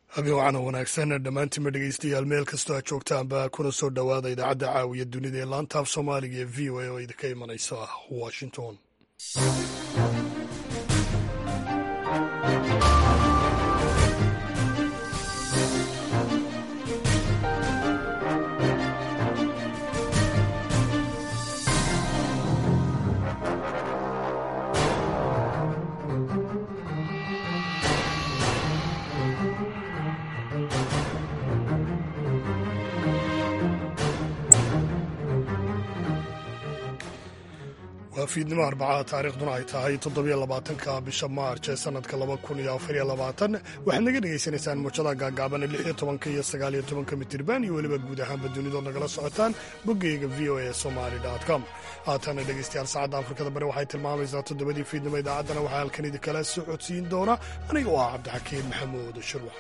habeen wacana wanaagsan dhammaantiinba dhegeystayaal meel kastoo aad joogtaanba kuna soo dhowaada idaacadda caawiya dunida ee laantaaf soomaaliga ee v o a oo idinka imanaysa washington waa fiidnimo arbacada taariikhduna ay tahay toddobiyo labaatanka bisha maarj ee sanadka laba kun iyo afariyo labaatan waxaad naga dhegaysanaysaan muujada gaagaaban lix iyo tobanka iyo sagaal iyo tobanka mitirban iyo weliba guud ahaanba dunidood nagala socotaan boggeyga v o a somali com haatana dhegeystayaal saacadda afrikada bari waxay tilmaamaysaa toddobadii fiidnimo idaacaddana waxaa halkan idinkala socodsiin doona aniga oo ah cabdixakiin maxamuud shirwax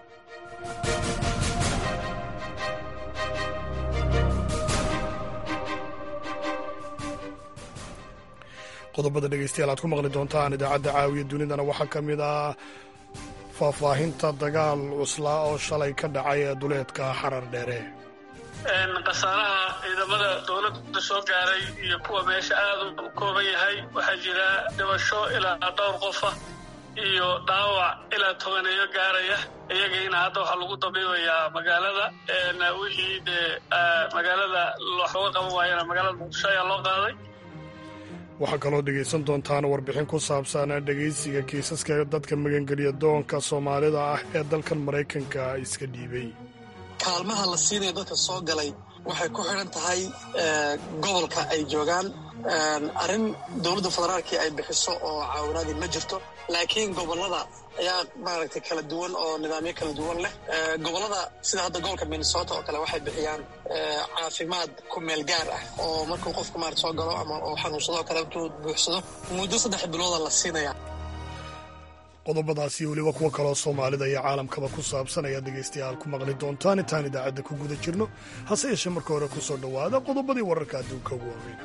qodobada dhegeystayaal aad ku maqli doontaan idaacadda caawiya dunidana waxaa ka mid ah faahfaahinta dagaal cuslaa oo shalay ka dhacay ee duleedka xarar dheere khasaaraha ciidamada dowladda soo gaaray iyo kuwa meesha aad u kooban yahay waxaa jira dhibasho ilaa dhowr qofa iyo dhaawac ilaa tobaneeyo gaaraya iyagiina hadda waxaa lagu dabiibayaa magaalada wixii dee magaalada wax looga qaban waayana magaalada muqdisho ayaa loo qaaday waxaa kaloo dhegaysan doontaan warbixin ku saabsan dhegaysiga kiisaska dadka magangeliya doonka soomaalida ah ee dalkan maraykanka iska dhiibay kaalmaha la siinaya dadka soo galay waxay ku xidhan tahay gobolka ay joogaan arrin dowladda federaalkii ay bixiso oo caawinaadii ma jirto laakiin gobollada ayaa maaragtay kala duwan oo nidaamyo kala duwan leh gobollada sida hadda gobolka minnesota oo kale waxay bixiyaan caafimaad ku meel gaar ah oo markuu qofku maarata soo galo ama oo xanuunsado oo kale intuu buuxsado muddo saddex bilooda la siinaya qodobadaas iyo weliba kuwa kaloo soomaalida iyo caalamkaba ku saabsan ayaad dhegaystayaal ku maqli doontaan intaan idaacadda ku guda jirno hase yeeshee marka hore ku soo dhowaada qodobadii wararka adduunka ugu waaweyn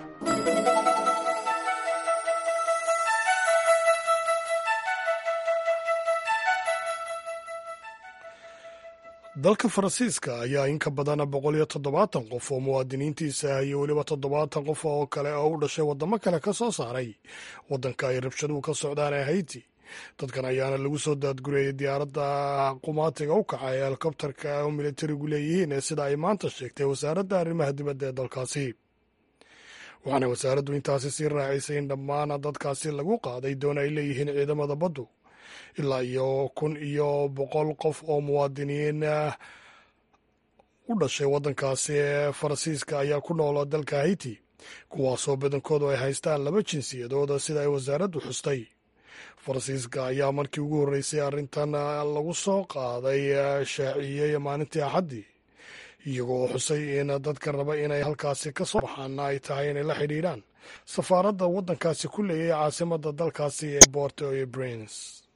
dalka faransiiska ayaa in ka badan boqol iyo toddobaatan qof oo muwaadiniintiisa ah iyo weliba toddobaatan qof oo kale oo u dhashay waddamo kale ka soo saaray waddanka ay rabshaduhu ka socdaan ee hayti dadkan ayaana lagu soo daadgurayay diyaaradda qumaatiga u kaca ee helikobtarka oo militarigu leeyihiin ee sida ay maanta sheegtay wasaaradda arrimaha dibadda ee dalkaasi waxaana wasaaraddu intaasi sii raacisay in dhammaan dadkaasi lagu qaaday doon ay leeyihiin ciidamada baddu ilaa iyo kun iyo boqol qof oo muwaadiniin u dhashay waddankaasi ee faransiiska ayaa ku noola dalka hayti kuwaasoo badankoodu ay haystaan laba jinsiyadooda sida ay wasaaraddu xustay faransiiska ayaa markii ugu horreysay arrintan lagu soo qaaday shaaciyey maalintii axaddii iyagoo xusay in dadka raba inay halkaasi ka soo baxaana ay tahay inay la xidhiidhaan safaaradda waddankaasi ku leeyay caasimadda dalkaasi ee borto iyo brins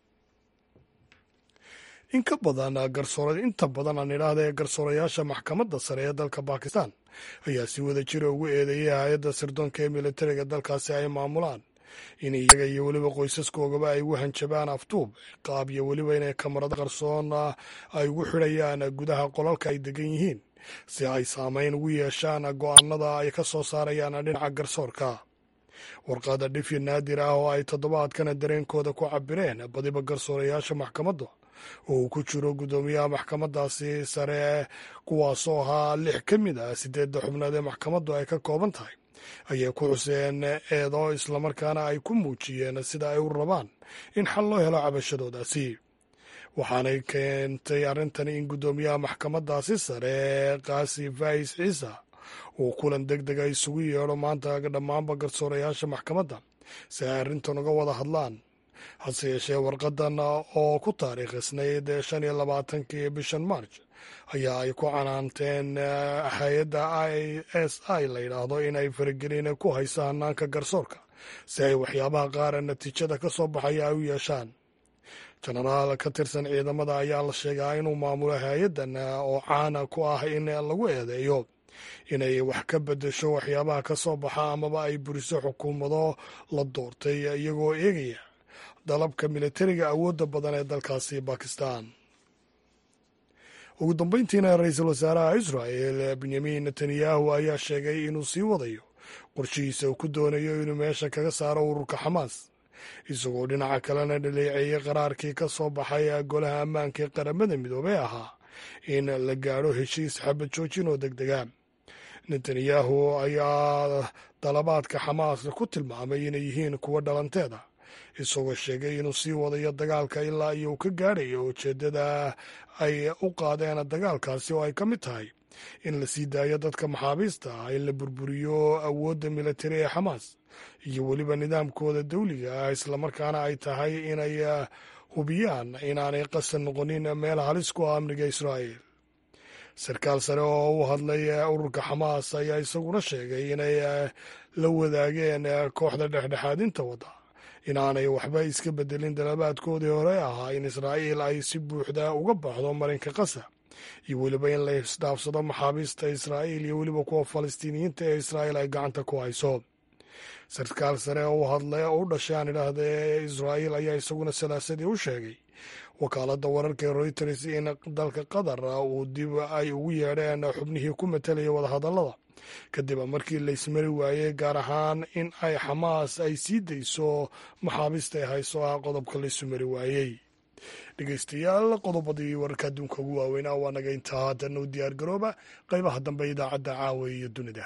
in ka badan garsoor inta badan aan idhaahda ee garsoorayaasha maxkamadda sare ee dalka bakistan ayaa si wada jira ugu eedeeyay hay-adda sirdoonka ee militariga dalkaasi ay maamulaan in iyaga iyo weliba qoysaskoogaba ay ugu hanjabaan aftuub qaab iyo weliba inay kamarada qarsoon ay ugu xidhayaan gudaha qolalka ay degan yihiin si ay saameyn ugu yeeshaan go'aanada ay ka soo saarayaan dhinaca garsoorka warqada dhifi naadir ah oo ay toddobaadkana dareenkooda ku cabireen badiba garsoorayaasha maxkamadda oo uu ku jiro guddoomiyaha maxkamaddaasi sare kuwaasoo ahaa lix ka mid ah siddeedda xubnood ee maxkamaddu ay ka kooban tahay ayay ku xuseen eedo islamarkaana ay ku muujiyeen sida ay u rabaan in xal loo helo cabashadoodaasi waxaanay keentay arrintani in guddoomiyaha maxkamaddaasi sare kaasi fais ciisa uu kulan deg dega isugu yeedho maanta dhammaanba garsoorayaasha maxkamadda si ay arrintan uga wada hadlaan hase yeeshee warqadan oo ku taariikhisnayd shan iyo labaatankii bishan marj ayaa ay ku canaanteen hay-adda i s i la yidhaahdo inay faragelin ku hayso hanaanka garsoorka si ay waxyaabaha qaara natiijada ka soo baxaya ay u yeeshaan jenaraal ka tirsan ciidamada ayaa la sheegaa inuu maamulo hay-addan oo caana ku ah in lagu eedeeyo inay wax ka bedesho waxyaabaha ka soo baxa amaba ay buriso xukuumado la doortay iyagoo eegaya dalabka militariga awoodda badan ee dalkaasi bakistan ugu dambeyntiina ra-iisul wasaaraha israel benyamin netanyahu ayaa sheegay inuu sii wadayo qorshihiisa uu ku doonayo inuu meesha kaga saaro ururka xamaas isagoo dhinaca kalena dhaleeceeyey qaraarkii ka soo baxay golaha ammaanka ee qaramada midoobey ahaa in la gaadho heshiis xabad joojin oo deg dega netanyahu ayaa dalabaadka xamaas ku tilmaamay inay yihiin kuwo dhalanteeda isagoo sheegay inuu sii wadayo dagaalka ilaa iyo uu ka gaadhayo ujeeddada ay u qaadeen dagaalkaasi oo ay ka mid tahay in la sii daayo dadka maxaabiista ah in la burburiyo awoodda militari ee xamaas iyo weliba nidaamkooda dawliga ah islamarkaana ay tahay inay hubiyaan inaanay qasan noqonin meel halis ku ah amniga israa'el sarkaal sare oo u hadlay ururka xamaas ayaa isaguna sheegay inay la wadaageen kooxda dhexdhexaadinta wadda inaanay waxba iska bedelin dalabaadkoodii hore ahaa in israa'iil ay si buuxda uga baxdo marinka qasa iyo weliba in la isdhaafsado maxaabiista israa'iil iyo weliba kuwa falastiiniyiinta ee israa'iil ay gacanta ku hayso sarkaal sare oo u hadlay oo u dhashay aan idhaahda ee israa'iil ayaa isaguna salaasadii u sheegay wakaaladda wararka ee reuters in dalka qatar uu dib ay ugu yeedheen xubnihii ku matalayay wadahadallada kadib markii la ismari waayey gaar ahaan in ay xamaas ay sii dayso maxaabiista ay hayso ah qodobka la isu mari waayey dhegeystayaal qodobadii wararka adduunka ugu waaweynaa waa naga intaa haddana u diyaar garooba qaybaha dambe idaacadda caawa iyo dunida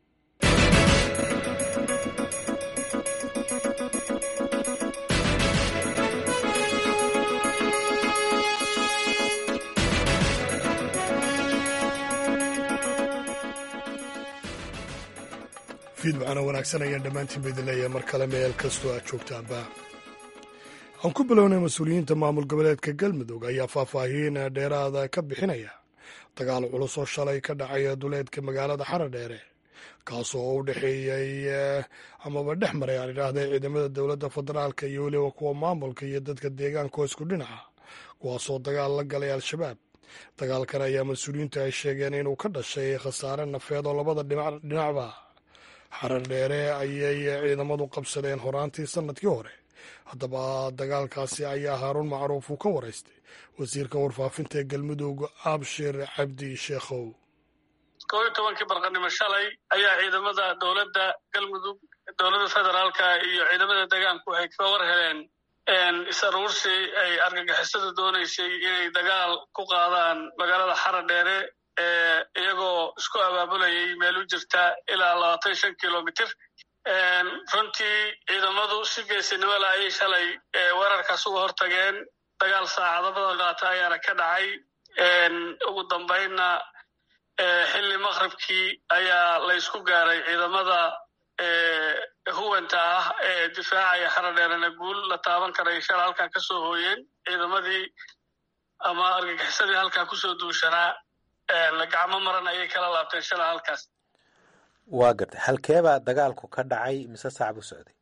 fiidbacana wanaagsan ayaan dhammaantiin ba idin leeyahay mar kale meel kastoo aad joogtaanba aan ku bilownay mas-uuliyiinta maamul goboleedka galmudug ayaa faahfaahiin dheeraada ka bixinaya dagaal culus oo shalay ka dhacaya duleedka magaalada xaradheere kaasoo u dhexeeyey amaba dhex maray aan idhaahday ciidamada dowladda federaalka iyo weliba kuwa maamulka iyo dadka deegaanka oo isku dhinaca kuwaasoo dagaal la galay al-shabaab dagaalkan ayaa mas-uuliyiintu ay sheegeen inuu ka dhashay khasaare nafeed oo labada dhinacba xarar dheere ayay ciidamadu qabsadeen horaantii sannadkii hore haddaba dagaalkaasi ayaa haaruun macruuf uu ka waraystay wasiirka warfaafinta ee galmudug abshir cabdi sheekhow kow iyo tobankii barqanimo shalay ayaa ciidamada dowladda galmudug dowladda federaalka iyo ciidamada deegaanku waxay ka war heleen is-aruursi ay argagixisada doonaysay inay dagaal ku qaadaan magaalada xarar dheere iyagoo isku abaabulayay meel u jirta ilaa labaatan shan kilomitr runtii ciidamadu si geesinimo la ayay shalay weerarkaas uga hortageen dagaal saacado badan qaata ayaana ka dhacay ugu dambaynna xilli maqribkii ayaa la ysku gaaray ciidamada huwanta ah ee difaacaya xaradheerana guul la taaban karay shala halkaa ka soo hooyeen ciidamadii ama argagixisadii halkaa kusoo duushanaa gacmo maran ayay kala laabteen shala halkaas waa gartay halkeebaa dagaalku ka dhacay mise sac buu socday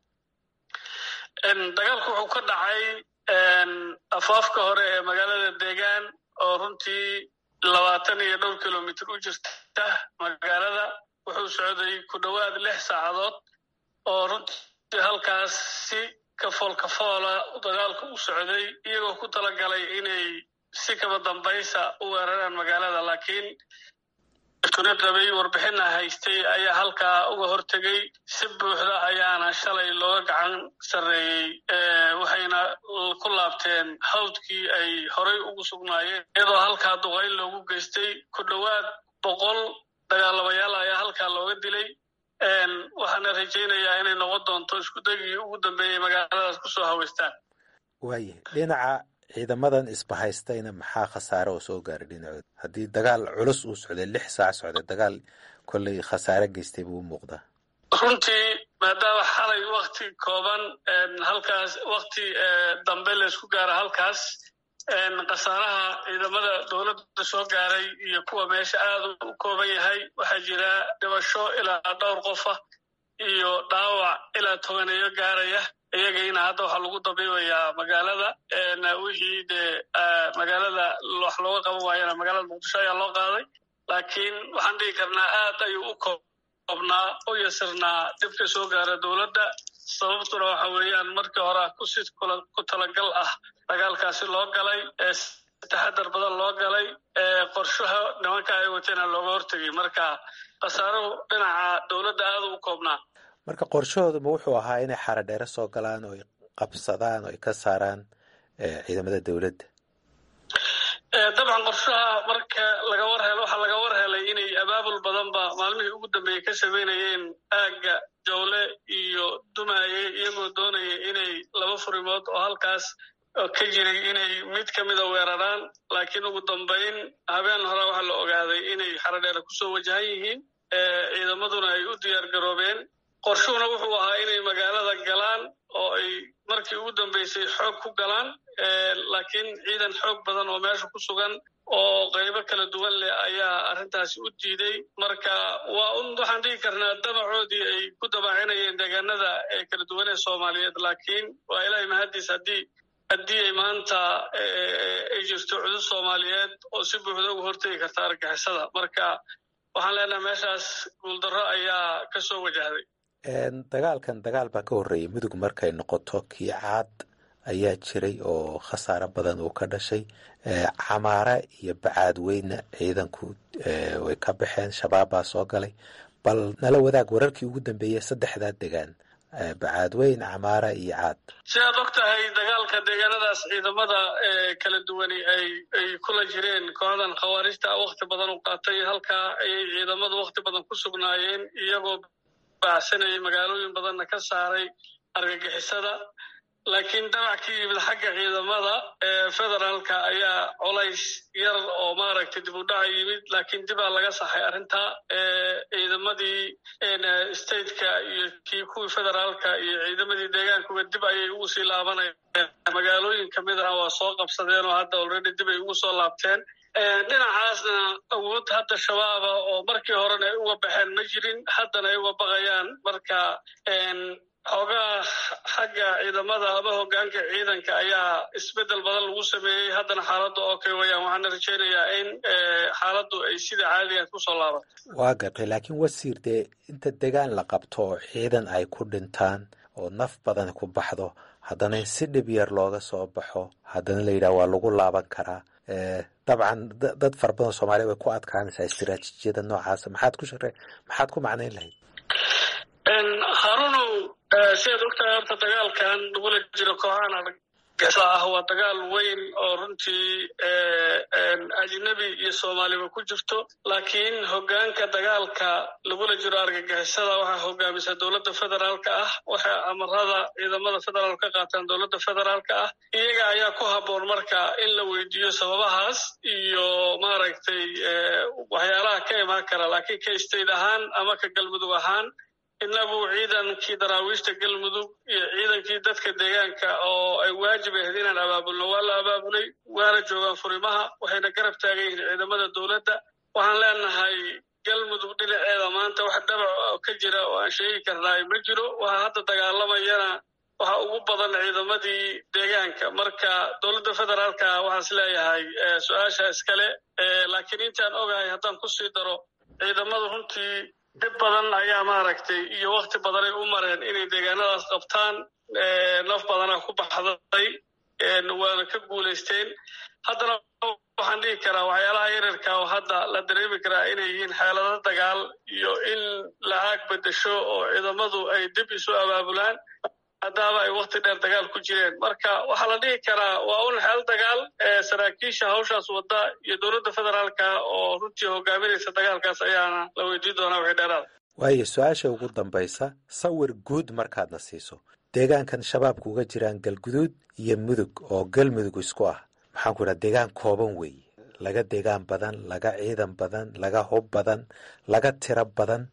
dagaalku wuxuu ka dhacay afaafka hore ee magaalada deegaan oo runtii labaatan iyo dhowr kilomitr u jirta magaalada wuxuu socday ku dhowaad lix saacadood oo runtii halkaas si kafool kafoola dagaalku u socday iyagoo ku talagalay inay si kaba dambaysa u weeraraan magaalada laakiin tuni qabay warbixina haystay ayaa halkaa uga hortegay si buuxda ayaana shalay looga gacan sarreeyey waxayna ku laabteen hawdkii ay horay ugu sugnaayeen iyadoo halkaa duqayn loogu geystay ku dhowaad boqol dagaalabayaal ayaa halkaa looga dilay waxaana rajaynayaa inay noqon doonto iskudagii ugu dambeeyey magaaladaas kusoo haweystaan waayahay dhinaca ciidamadan isbahaystayna maxaa khasaare oo soo gaaray dhinacooda haddii dagaal culus uu socday lix saac socday dagaal kolley khasaare geystay buu u muuqdaa runtii maadaama xalay wakti kooban halkaas wakti dambe laysku gaara halkaas khasaaraha ciidamada dowladda soo gaaray iyo kuwa meesha aad u kooban yahay waxaa jira dhibasho ilaa dhowr qof ah iyo dhaawac ilaa tobaneeyo gaaraya iyagayna hadda waxaa lagu dabiibayaa magaalada wixii dee magaalada wax looga qaban waayana magaalada muqdisho ayaa loo qaaday laakiin waxaan dhihi karnaa aad ayuu u koobnaa u yasirnaa dhibka soo gaara dowladda sababtuna waxa weeyaan markii hore kusi ku talagal ah dagaalkaasi loo galay taxadar badan loo galay qorshaha nimanka ay wateena looga hortegay marka khasaaruhu dhinaca dowladda aada u koobnaa marka qorshahooduma wuxuu ahaa inay xaradheere soo galaan oo ay qabsadaan oo ay ka saaraan ciidamada dowladda dabcan qorshaha marka laga war helo waxaa laga war helay inay abaabul badanba maalmihii ugu dambeeyey ka sameynayeen aagga jawle iyo dumaaye iyagoo doonaya inay laba furimood oo halkaas ka jiray inay mid ka mida weeraraan laakiin ugu dambayn habeen hore waxaa la ogaaday inay xaradheere kusoo wajahan yihiin ciidamaduna ay u diyaar garoobeen qorshuhuna wuxuu ahaa inay magaalada galaan oo ay markii ugu dambeysay xoog ku galaan laakiin ciidan xoog badan oo meesha ku sugan oo qaybo kala duwan leh ayaa arrintaasi u diiday marka waa un waxaan dhigi karnaa damacoodii ay ku dabaacinayeen deegaanada ee kala duwan ee soomaaliyeed laakiin waa ilaahay mahaddiis haddii haddii ay maanta ay jirto cudud soomaaliyeed oo si buuxda uga hortegi karta argixisada marka waxaan leenahay meeshaas guuldarro ayaa ka soo wajahday dagaalkan dagaal baa ka horreeyay mudug markay noqoto kii caad ayaa jiray oo khasaaro badan uu ka dhashay camaare iyo bacaadweyne ciidanku way ka baxeen shabaab baa soo galay bal nala wadaag wararkii ugu dambeeyey saddexdaa degaan bacaadweyn camaara iyo caad si aad og tahay dagaalka deegaanadaas ciidamada kala duwani ay ay kula jireen kooxdan khawaarijta wakti badan u qaatay halkaa ayay ciidamadu wakti badan ku sugnaayeen iyagoo baacsanayay magaalooyin badanna ka saaray argagixisada laakiin damac ka yimid xagga ciidamada ee federaalka ayaa colays yar oo maaragtay dib u dhaca yimid laakiin dibaa laga saxay arrintaa ciidamadii stateka iyo kii kuwii federaalka iyo ciidamadii deegaankuba dib ayay ugu sii laabanayeen magaalooyin ka mid ah waa soo qabsadeen oo hadda already dib ay ugu soo laabteen dhinacaasna awood hadda shabaaba oo markii horena ay uga baxeen ma jirin haddana ay uga baqayaan marka xoogaa xagga ciidamada ama hogaanka ciidanka ayaa isbedel badan lagu sameeyey haddana xaaladda oo kay wayaan waxaana rajaynayaa in xaaladdu ay sida caadiga kusoo laabato waa gartay laakiin wasiir dee inta degaan la qabto oo ciidan ay ku dhintaan oo naf badan ku baxdo haddana in si dhib yar looga soo baxo haddana la yidhaha waa lagu laaban karaa dabcan dad fara badan soomaaliya way ku adkaanaysaa istiraatiijiyada noocaasa maxaad ku share maxaad ku macnayn lahayd harunow sidaad ogtahay horta dagaalkan lagula jiro kooxahan argagixisa ah waa dagaal weyn oo runtii ajnabi iyo soomaaliba ku jirto laakiin hogaanka dagaalka lagula jiro argagixisada waxaa hogaamisa dowladda federaalka ah waxay amarada ciidamada federaal ka qaataan dowladda federaalka ah iyaga ayaa ku habboon marka in la weydiiyo sababahaas iyo maaragtay waxyaalaha ka imaan kara laakiin ka state ahaan ama ka galmudug ahaan inagu ciidankii daraawiishta galmudug iyo ciidankii dadka deegaanka oo ay waajib ahayd inaan abaabulno waa la abaabulay waana joogaan furimaha waxayna garab taagan yihiin ciidamada dowladda waxaan leenahay galmudug dhinaceeda maanta wax dhabac ka jira oo aan sheegi karnaay ma jiro waxa hadda dagaalamayana waxa ugu badan ciidamadii deegaanka marka dowladda federaalka waxaan is leeyahay su-aasha iskale laakiin intaan ogahay haddaan kusii daro ciidamadu runtii dib badan ayaa maaragtay iyo wakti badanay u mareen inay deegaanadaas qabtaan naf badana ku baxday waana ka guulaysteen haddana waxaan dhihi karaa waxyaalaha yararka oo hadda la dareemi karaa inay yihiin xeelado dagaal iyo in la aag bedesho oo ciidamadu ay dib isu abaabulaan maadaama ay wakti dheer dagaal ku jireen marka waxaa la dhihi karaa waa un xeel dagaal saraakiisha hawshaas wadda iyo dowladda federaalka oo runtii hogaaminaysa dagaalkaas ayaana la weydiin doonaa wixii dheeraada waayo su-aasha ugu dambaysa sawir guud markaadna siiso deegaankan shabaabku uga jiraan galguduud iyo mudug oo galmudug isku ah maxaan ku idhaha deegaan kooban weeye laga deegaan badan laga ciidan badan laga hub badan laga tiro badan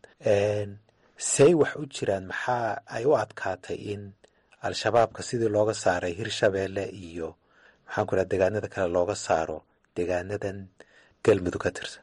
say wax u jiraan maxaa ay u adkaatay in al-shabaabka sidii looga saaray hirshabeelle iyo maxaan ku idhaha deegaanada kale looga saaro deegaanadan galmudug ka tirsan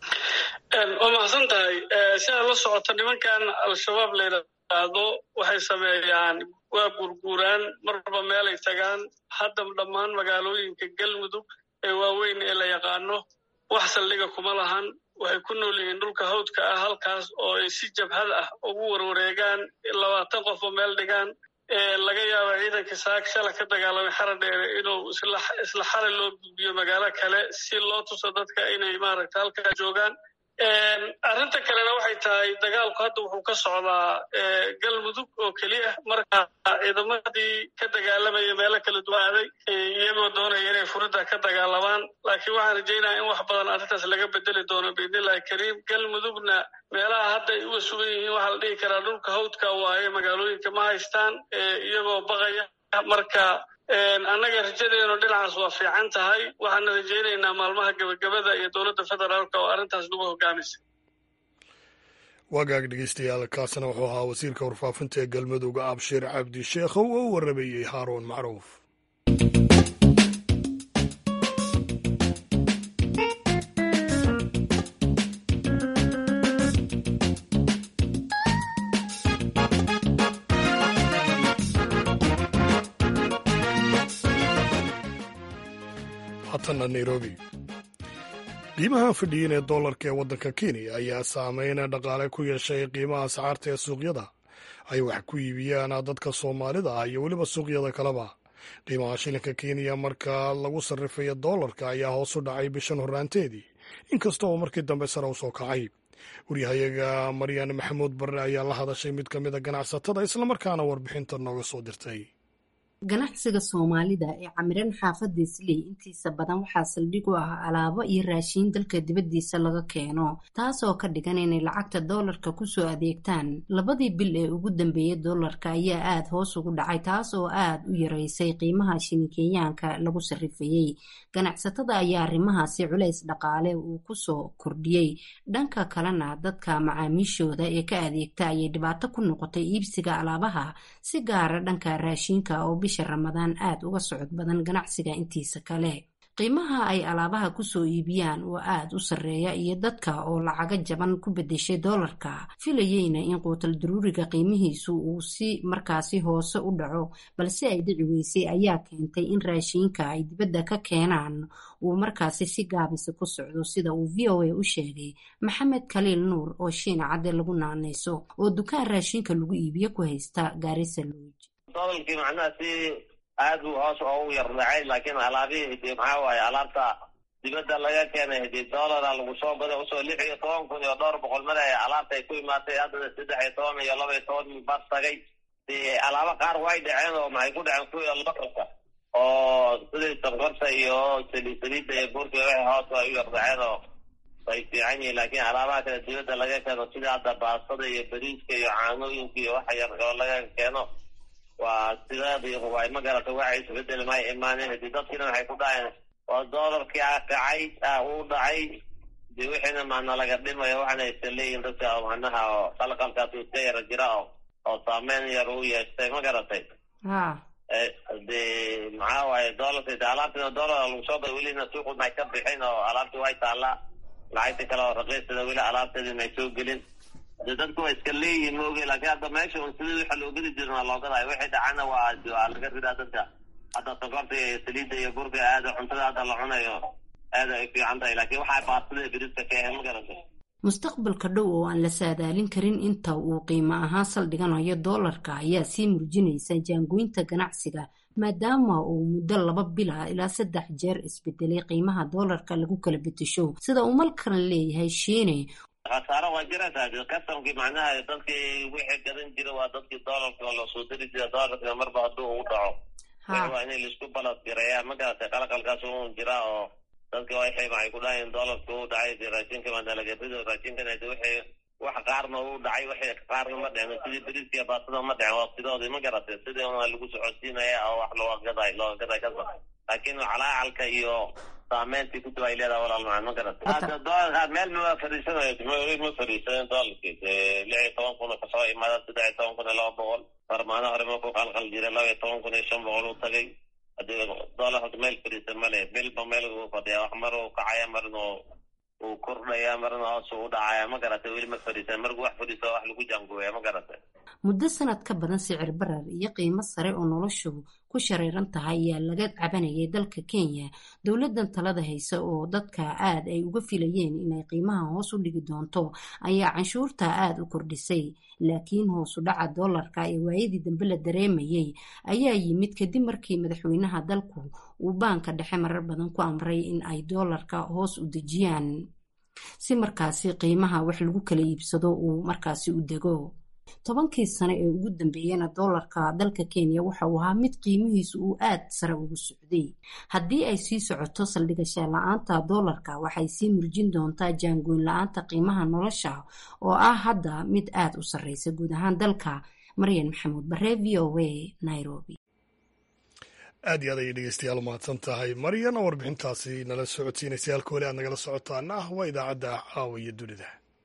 waa mahadsan tahay sidaad la socoto nimankan al-shabaab la yidhaahdo waxay sameeyaan waa gurguuraan marba meelay tagaan hadda dhammaan magaalooyinka galmudug ee waaweyn ee la yaqaano wax saldhiga kuma lahan waxay ku nool yihiin dhulka hawdka ah halkaas oo ay si jabhad ah ugu warwareegaan labaatan qofoo meel dhigaan laga yaaba ciidanka saak shala ka dagaalamay xara dheere inuu isla xalay loo gudbiyo magaalo kale si loo tuso dadka inay maaragta halkaa joogaan arrinta kalena waxay tahay dagaalku hadda wuxuu ka socdaa galmudug oo keliya marka ciidamadii ka dagaalamaya meelo kala duwaaday iyagoo doonaya inay furidda ka dagaalamaan laakiin waxaan rajaynaya in wax badan arrintaas laga bedeli doono biidnillahi kariim galmudugna meelaha hadda ay uga sugan yihiin waxaa la dhihi karaa dhulka hawdka waaye magaalooyinka ma haystaan iyagoo baqaya marka annaga rajadeenu dhinacaas waa fiican tahay waxaana rajaynaynaa maalmaha gebagabada iyo dowladda federaalka oo arrintaas lagu hogaamisa wagaag dhegeystayaal kaasina wuxuu ahaa wasiirka warfaafinta ee galmudug abshir cabdi sheekhow oo u waramayey haaruun macruuf haatana nairobi qiimaha fadhiyin ee dollarka ee waddanka kenya ayaa saameyn dhaqaale ku yeeshay qiimaha ascaarta ee suuqyada ay wax ku iibiyaan dadka soomaalida ah iyo weliba suuqyada kaleba qiimaha shilinka kenya marka lagu sarrifayo dollarka ayaa hoos u dhacay bishan horraanteedii inkasta oo markii dambe sare u soo kacay waryahayaga maryan maxamuud barre ayaa la hadashay mid ka mid a ganacsatada islamarkaana warbixinta nooga soo dirtay ganacsiga soomaalida ee camiran xaafada isley intiisa badan waxaa saldhig u ah alaabo iyo raashiin dalka dibaddiisa laga keeno taasoo ka dhigan inay lacagta doolarka kusoo adeegtaan labadii bil ee ugu dambeeyay doolarka ayaa aada hoos ugu dhacay taas oo aada u yareysay qiimaha shinikenyaanka lagu sarrifayey ganacsatada ayaa arrimahaasi culays dhaqaale uu kusoo kordhiyey dhanka kalena dadka macaamiishooda ee ka adeegta ayay dhibaato ku noqotay iibsiga alaabaha si gaara dhanka raashiinka oo bisha ramadaan aada uga socod badan ganacsiga intiisa kale qiimaha ay alaabaha kusoo iibiyaan oo aada u sarreeya iyo dadka oo lacaga jaban ku bedeshay doolarka filayeyna in quutal daruuriga qiimihiisu uu si markaasi hoose u dhaco balse ay dhici weysay ayaa keentay in raashiinka ay dibadda ka keenaan uu markaasi si gaabisa ku socdo sida uu v o a u sheegay maxamed khaliil nuur oo shiina cadde lagu naanayso oo dukaan raashiinka lagu iibiyo ku haysta gaarisa lowj dolarkii macnaha si aad u hoos oo u yardhacay laakiin alaabihii hidii maxaa waaye alaabta dibadda laga keenay hidii dolara lagu soo goday usoo lix iyo toban kun iyo dhowr boqol male alaabta ay ku imaatay haddana saddex iyo toban iyo laba iyo toban bas tagay alaabo qaar way dhaceen oo maxay ku dhaceen kuwii lokalka oo sidii sonkorta iyo saliid-saliidda iyo buurka waxay hoos ay u yardhaceen oo way fiican yihiin laakiin alaabaha kale dibadda laga keeno sida hadda baastada iyo bariiska iyo caanooyinka iyo waxa yar oo laga keeno waa sidaadii way ma garata waxa isbedel may imaaneen hadii dadkiina waxay ku dhaheen waa doolarkii a kacay uu dhacay de wixiina maana laga dhimaya waxaana aysa leeyihin dadka macnaha oo qalqalkaas iska yara jira oo oo saameyn yar u yeeshtay ma garatay de maxaa waaye doolarka de alaabtina doolar lagu soo gada welina suuqu may ka bixin oo alaabti way taallaa lacagta kale oo raqiisada weli alaabteedii may soo gelin de dadku waa iska leeyihin maoge laakiin hadda meesha un sidii waxa loo gedi jirin waa loo gadayo wixii dhacana waa waa laga ridaa dadka hadda sokorta iyo saliidda iyo burka aada cuntada hadda la cunayo aada ay fiican tahay laakiin waxaa baastada beriska ka ahayn ma garata mustaqbalka dhow oo aan la saadaalin karin inta uu qiimo ahaan saldhiganayo doolarka ayaa sii muujinaysa jaangoynta ganacsiga maadaama uu muddo laba bila ilaa saddex jeer isbedelay qiimaha doolarka lagu kala bedesho sida uu malkan leeyahay shiine khasaaro waa jiraysaa kastamkii macnaha dadkii wixii gadan jira waa dadkii doolarka oo lasoo diri jira doolarka marba hadduu uu dhaco waa inay laisku balad gareeyaa ma garatay qalaqalkaas un jira oo dadka waxay maxay ku dhahayn doolarka uu dhacay raashinka madalagarido raashinkana wixii wax qaarna uu dhacay wixii qaarna ma dhicin sidii beriiskiya baasada ma dhicin waqtidoodii ma garatay sidii una lagu socodsiinaya oo wax looga gaday looga gaday kasa laakiin calaacalka iyo saameyntii ku ay leedahay walaal macaan ma garatay hadda doolarka meel ma fadhiisanayo ma fadhiisanen doolarkii lix iyo toban kun kasoo imaada saddex iyo toban kun iyo laba boqol farmaano hore ma ku qalqal jiray laba iyo toban kun iyo shan boqol u tagay hadii doolar horta meel fadhiisa male bilba meel uu fadhiya wax mar uu kacaya marna uu kordhaya marna hoos u dhacaya ma garatay weli ma fadhiisan markuu wax fadhiiso wax lagu jaangooya ma garatay muddo sanad ka badan sicir barar iyo qiimo sare oo noloshu ku shareeran tahay ayaa laga cabanayay dalka kenya dowladan talada haysa oo dadka aad ay uga filayeen inay qiimaha hoos u dhigi doonto ayaa canshuurta aada u kordhisay laakiin hoosu dhaca doolarka ee waayadii dambe la dareemayay ayaa yimid kadib markii madaxweynaha dalku uu baanka dhexe marar badan ku amray in ay doolarka hoos u dejiyaan si markaasi qiimaha wax lagu kala iibsado uu markaasi u dego tobankii sane ee ugu dambeeyana doolarka dalka kenya waxa uu ahaa mid qiimihiisu uu aad sare ugu socday haddii ay sii socoto saldhigasha la-aanta doolarka waxay sii murjin doontaa jaangoyn la-aanta qiimaha nolosha oo ah hadda mid aad u sarreysa guud ahaan dalka maryan maxamuud bare v o a nairobi aad iyo aad ayay dhegeystayaal umahadsan tahay maryan oo warbixintaasi nala socodsiinaysa halka weli aad nagala socotaana ah waa idaacadda caawa iyo dunida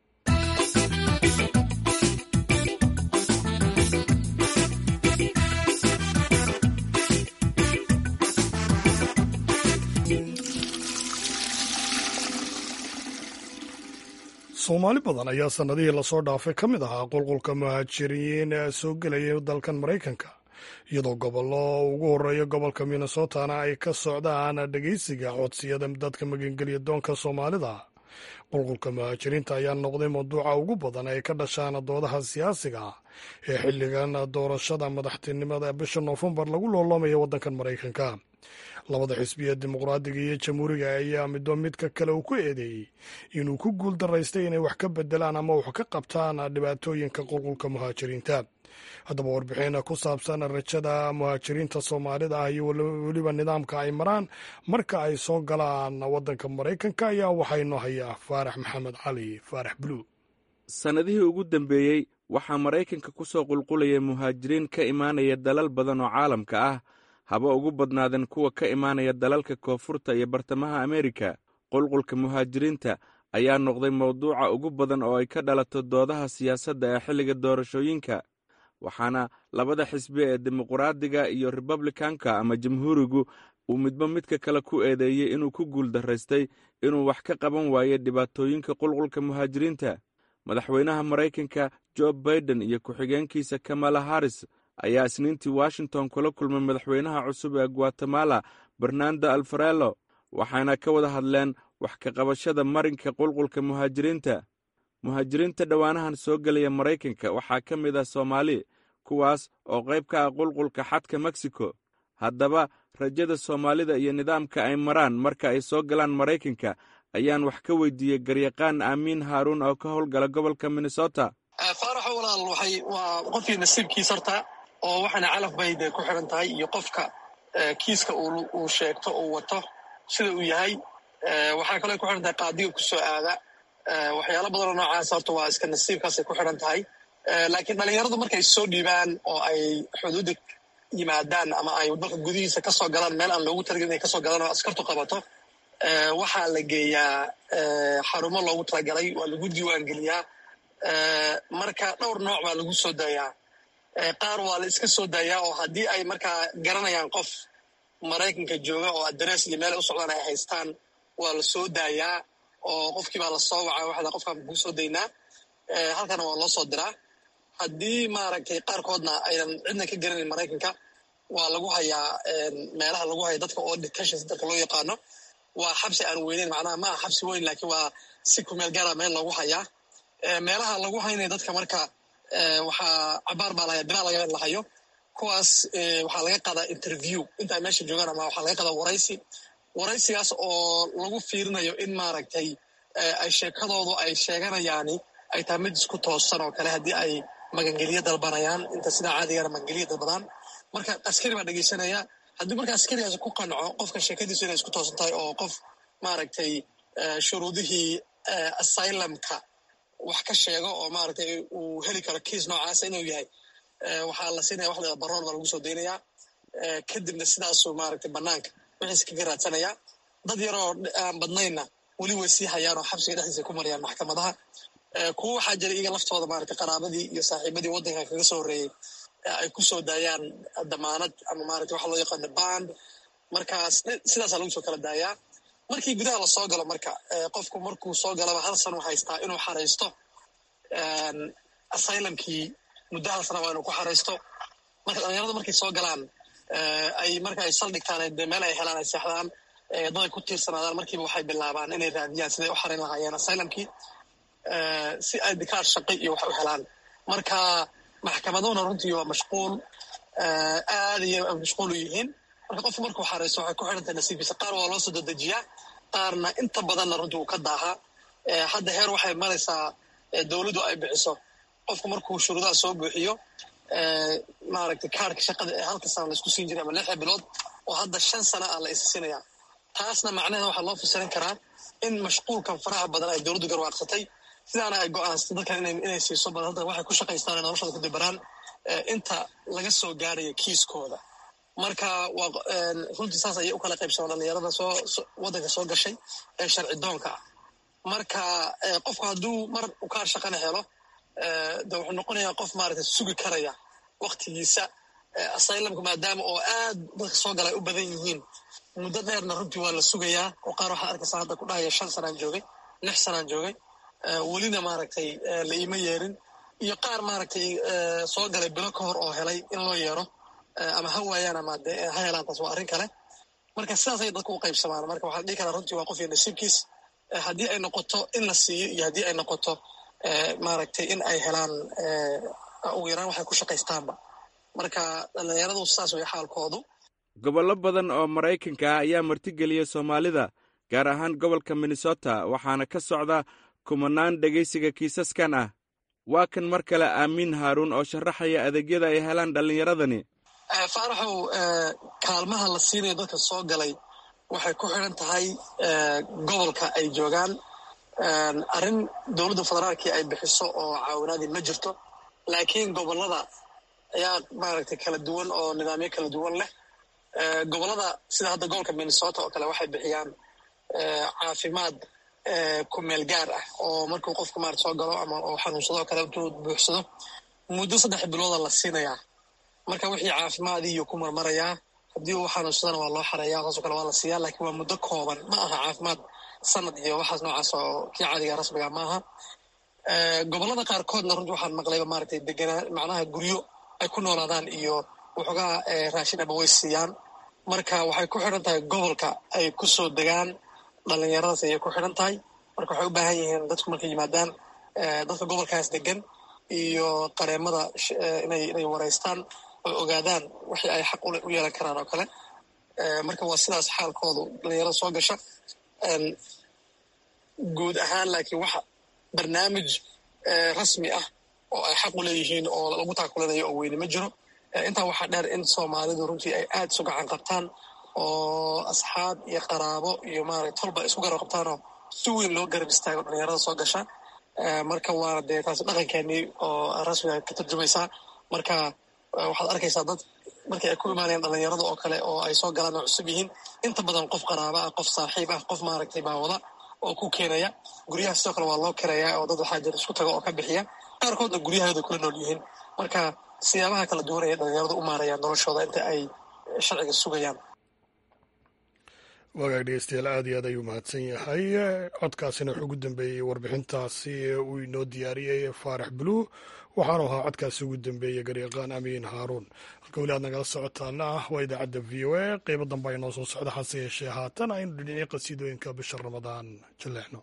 soomaali badan ayaa sannadihii lasoo dhaafay ka mid ahaa qulqulka muhaajiriin ee soo gelaya dalkan maraykanka iyadoo gobollo ugu horreeya gobolka minnesotana ay ka socdaan dhegeysiga codsiyada dadka magangelya doonka soomaalida qulqulka muhaajiriinta ayaa noqday mawduuca ugu badan ay ka dhashaan doodaha siyaasiga ee xilligan doorashada madaxtinimada bisha noofembar lagu looloomayo waddankan maraykanka labada xisbiya dimuqraadiga iyo jamhuuriga ayaa midba midka kale uu ku eedeeyey inuu ku guul daraystay inay wax ka bedelaan ama wax ka qabtaan dhibaatooyinka qulqulka muhaajiriinta haddaba warbixin ku saabsan rajada muhaajiriinta soomaalida ah iyo weliba nidaamka ay maraan marka ay soo galaan waddanka maraykanka ayaa waxaynoo hayaa faarax maxamed cali faarax buluug sannadihii ugu dambeeyey waxaa maraykanka ku soo qulqulaya muhaajiriin ka imaanaya dalal badan oo caalamka ah haba ugu badnaadeen kuwa ka imaanaya dalalka koonfurta iyo bartamaha ameerika qulqulka muhaajiriinta ayaa noqday mawduuca ugu badan oo ay ka dhalato doodaha siyaasadda ee xilliga doorashooyinka waxaana labada xisbi ee dimuqraadiga iyo republikanka ama jamhuurigu uu midba midka kale ku eedeeyey inuu ku guul daraystay inuu wax ka qaban waayo dhibaatooyinka qulqulka muhaajiriinta madaxweynaha maraykanka jo baiden iyo ku-xigeenkiisa kamala haris ayaa isniintii washington kula kulmay madaxweynaha cusub ee guatemala bernando alfarello waxayna ka wada hadleen wax ka qabashada marinka qulqulka muhaajiriinta muhaajiriinta dhowaanahan soo gelaya maraykanka waxaa ka mid ah soomaali kuwaas oo qayb ka ah qulqulka xadka meksiko haddaba rajada soomaalida iyo nidaamka ay maraan marka ay soo galaan maraykanka ayaan wax ka weydiiyey garyaqaan aamiin haaruun oo ka howlgala gobolka minnesota faaraxo walaal waxay waa qofkii nasiibkiis horta oo waxaana calaf bay de ku xiran tahay iyo qofka kiiska uu sheegto uu wato sida uu yahay waxaa kaloo ku xiran tahay qaadiga kusoo aada waxyaalo badanoo noocaas horta waa iska nasiibkaasay ku xiran tahay laakiin dhalinyaradu markay soo dhiibaan oo ay xuduudda yimaadaan ama ay dalka gudihiisa kasoo galaan meel aan loogu talagelin inay kasoo galaan oo askartu qabato waxaa la geeyaa xarumo loogu talagalay waa lagu diiwaangeliyaa marka dhowr nooc baa lagu soo daayaa qaar waa la iska soo daayaa oo haddii ay markaa garanayaan qof maraykanka jooga oo adrees iyo meel ay u socdaan ay haystaan waa la soo daayaa oo qofkii baa lasoo wacaa waxda qofkaan kuu soo daynaa halkana waa loo soo diraa haddii maaragtay qaarkoodna aynan cidna ka garanayn maraykanka waa lagu hayaa meelaha lagu haya dadka oo detentions dadka loo yaqaano waa xabsi aan weyneyn macnaha ma aha xabsi weyn laakiin waa si kumeel gaara meel loogu hayaa meelaha lagu haynaya dadka marka waxaa cabaar baa lahaya bilaa laga lahayo kuwaas waxaa laga qadaa interview intaa meesha joogaan ama waxaa laga qadaa waraysi waraysigaas oo lagu fiirinayo in maaragtay ay sheekadoodu ay sheeganayaani ay tahay mid isku toosan oo kale haddii ay magangelyo dalbanayaan inta sidaa caadigana magangelyo dalbadaan marka askari baa dhegeysanaya haddii marka askarigaas ku qanco qofka sheekadiisu inay isku toosan tahay oo qof maaragtay shuruudihii asylumka wax ka sheego oo maaragtay uu heli karo kiis noocaasa inuu yahay waxaa la siinaya wax leeda baroor baa lagu soo daynayaa kadibna sidaasuu maaragtay banaanka wixiis kaga raadsanayaa dad yaroo aan badnaynna weli way sii hayaan oo xabsiga dhexdiisa ku marayaan maxkamadaha kuwa waxaa jira iyaga laftooda maaragtay qaraabadii iyo saaxiibadii waddanka kaga soo horreeyey ay ku soo daayaan damaanad ama maaragtay waxa loo yaqaano band markaas sidaasaa lagu soo kala daayaa markii gudaha la soo galo marka qofku markuu soo galaba hal sano haystaa inuu xaraysto asylumkii muddo hal sana waa inuu ku xaraysto marka dhalinyarada markay soo galaan ay marka ay saldhigtaan dee meel ay helaan ay seexdaan dad ay ku tiirsanaadaan markiiba waxay bilaabaan inay raadiyaan siday u xarayn lahaayeen asylamkii si ay dikaar shaqi iyo wax u helaan marka maxkamadahuna runtii waa mashquul aad iyo mashquul u yihiin marka qofku markuu xaraysto waxay ku xidhantahay nasiibkiisa qaar waa loo soo dadejiyaa qaarna inta badanna runtii uu ka daahaa hadda heer waxay maraysaa dowladdu ay bixiso qofku markuu shuruudaha soo buuxiyo maaragtay kaarka shaqada ee halka sana laisku siin jiray ama lixda bilood oo hadda shan sana ah la issinaya taasna macnaheeda waxaa loo fasirin karaa in mashquulkan faraha badan ay dowladdu garwaaqsatay sidaana ay go-aansatay dadkan inay siiso bal hadda waxay ku shaqaystaan noloshooda ku dabaraan inta laga soo gaarayo kiiskooda marka waa runtii saas ayay u kala qaybsamaan dhalinyarada soo waddanka soo gashay ee sharci doonka ah marka qofku hadduu mar ukaar shaqana helo de wuxuu noqonayaa qof maaragtay sugi karaya waktigiisa asylamka maadaama oo aad dadka soo gala ay u badan yihiin muddo dheerna runtii waa la sugayaa oo qaar waxaa arkaysaa hadda ku dhahaya shan sanaan joogay lix sanaan joogay welina maaragtay la iima yeerin iyo qaar maaragtay soo galay bilo ka hor oo helay in loo yeero ama ha waayaan ama de ha helaan taas waa arrin kale marka sidaas ayay dadku u qaybsamaan marka waxaa la dhihi karaa runtii waa qof iyo nasiibkiis haddii ay noqoto in la siiyo iyo haddii ay noqoto maaragtay in ay helaan ugu yaraan waxay ku shaqaystaanba marka dhalinyaradu saas way xaalkoodu gobollo badan oo maraykanka ah ayaa martigeliyay soomaalida gaar ahaan gobolka minnesota waxaana ka socda kumanaan dhegaysiga kiisaskan ah waa kan mar kale aamiin haaruun oo sharaxaya adeegyada ay helaan dhallinyaradani faaraxow kaalmaha la siinayo dadka soo galay waxay ku xidhan tahay gobolka ay joogaan arrin dowladda federaalkii ay bixiso oo caawinaadii ma jirto laakiin gobollada ayaa maaragtay kala duwan oo nidaamyo kala duwan leh gobollada sida hadda gobolka minnesota oo kale waxay bixiyaan caafimaad ku meel gaar ah oo markuu qofku maarata soo galo ama oo xanuunsado oo kale intuu buuxsado muddo saddex bilooda la siinayaa marka wixii caafimaadii iyo ku marmarayaa haddii uu xanuunsadana waa loo xareeyaa saasoo kale waa la siiyaa laakiin waa muddo kooban ma aha caafimaad sanad iyo waxaas noocaas oo kii caadiga rasmiga maaha gobollada qaarkoodna runtii waxaan maqlayba maaragtay deganaa macnaha guryo ay ku noolaadaan iyo waxoogaa raashin aba way siiyaan marka waxay ku xidhan tahay gobolka ay ku soo degaan dhalinyaradaas ayay ku xidhan tahay marka waxay u baahan yihiin dadku markay yimaadaan dadka gobolkaas degan iyo qareemada inay inay wareystaan oo ogaadaan wixii ay xaq u yeelan karaan oo kale marka waa sidaas xaalkoodu dhalinyarada soo gasha guud ahaan laakiin waxa barnaamij rasmi ah oo ay xaq u leeyihiin oo lagu taakulinayo oo weyne ma jiro intaa waxaa dheer in soomaalidu runtii ay aad isu gacan qabtaan oo asxaab iyo qaraabo iyo maarata tolba isku garab qabtaanoo si weyn loo garab istaago dhalinyarada soo gasha marka waana dee taasi dhaqankeenii oo rasmiga ka turjumaysaa marka waxaad arkaysaa dad markii ay ku imaanayaan dhalinyarada oo kale oo ay soo galaan oo cusub yihiin inta badan qof qaraaba ah qof saaxiib ah qof maaragtay baawada oo ku keenaya guryaha sidoo kale waa loo kirayaa oo dad waxaa jira isku taga oo ka bixiya qaarkoodna guryahooda kula nool yihiin marka siyaabaha kala duwan ayay dhalinyaradu u maarayaan noloshooda inta ay sharciga sugayaan wagaag dhegeystayaal aad iyo aad ayuu mahadsan yahay codkaasina wuxuu ugu dambeeyey warbixintaasi uu inoo diyaariyey faarax bluu waxaanu ahaa codkaasi ugu dambeeyey garyaqaan amiin haaruun halka weli aad nagala socotaana ah waa idaacadda v o a qeybo dambe ay noo soo socda hase yeeshee haatan aynu dhinacii qasiidooyinka bisha ramadaan jaleexno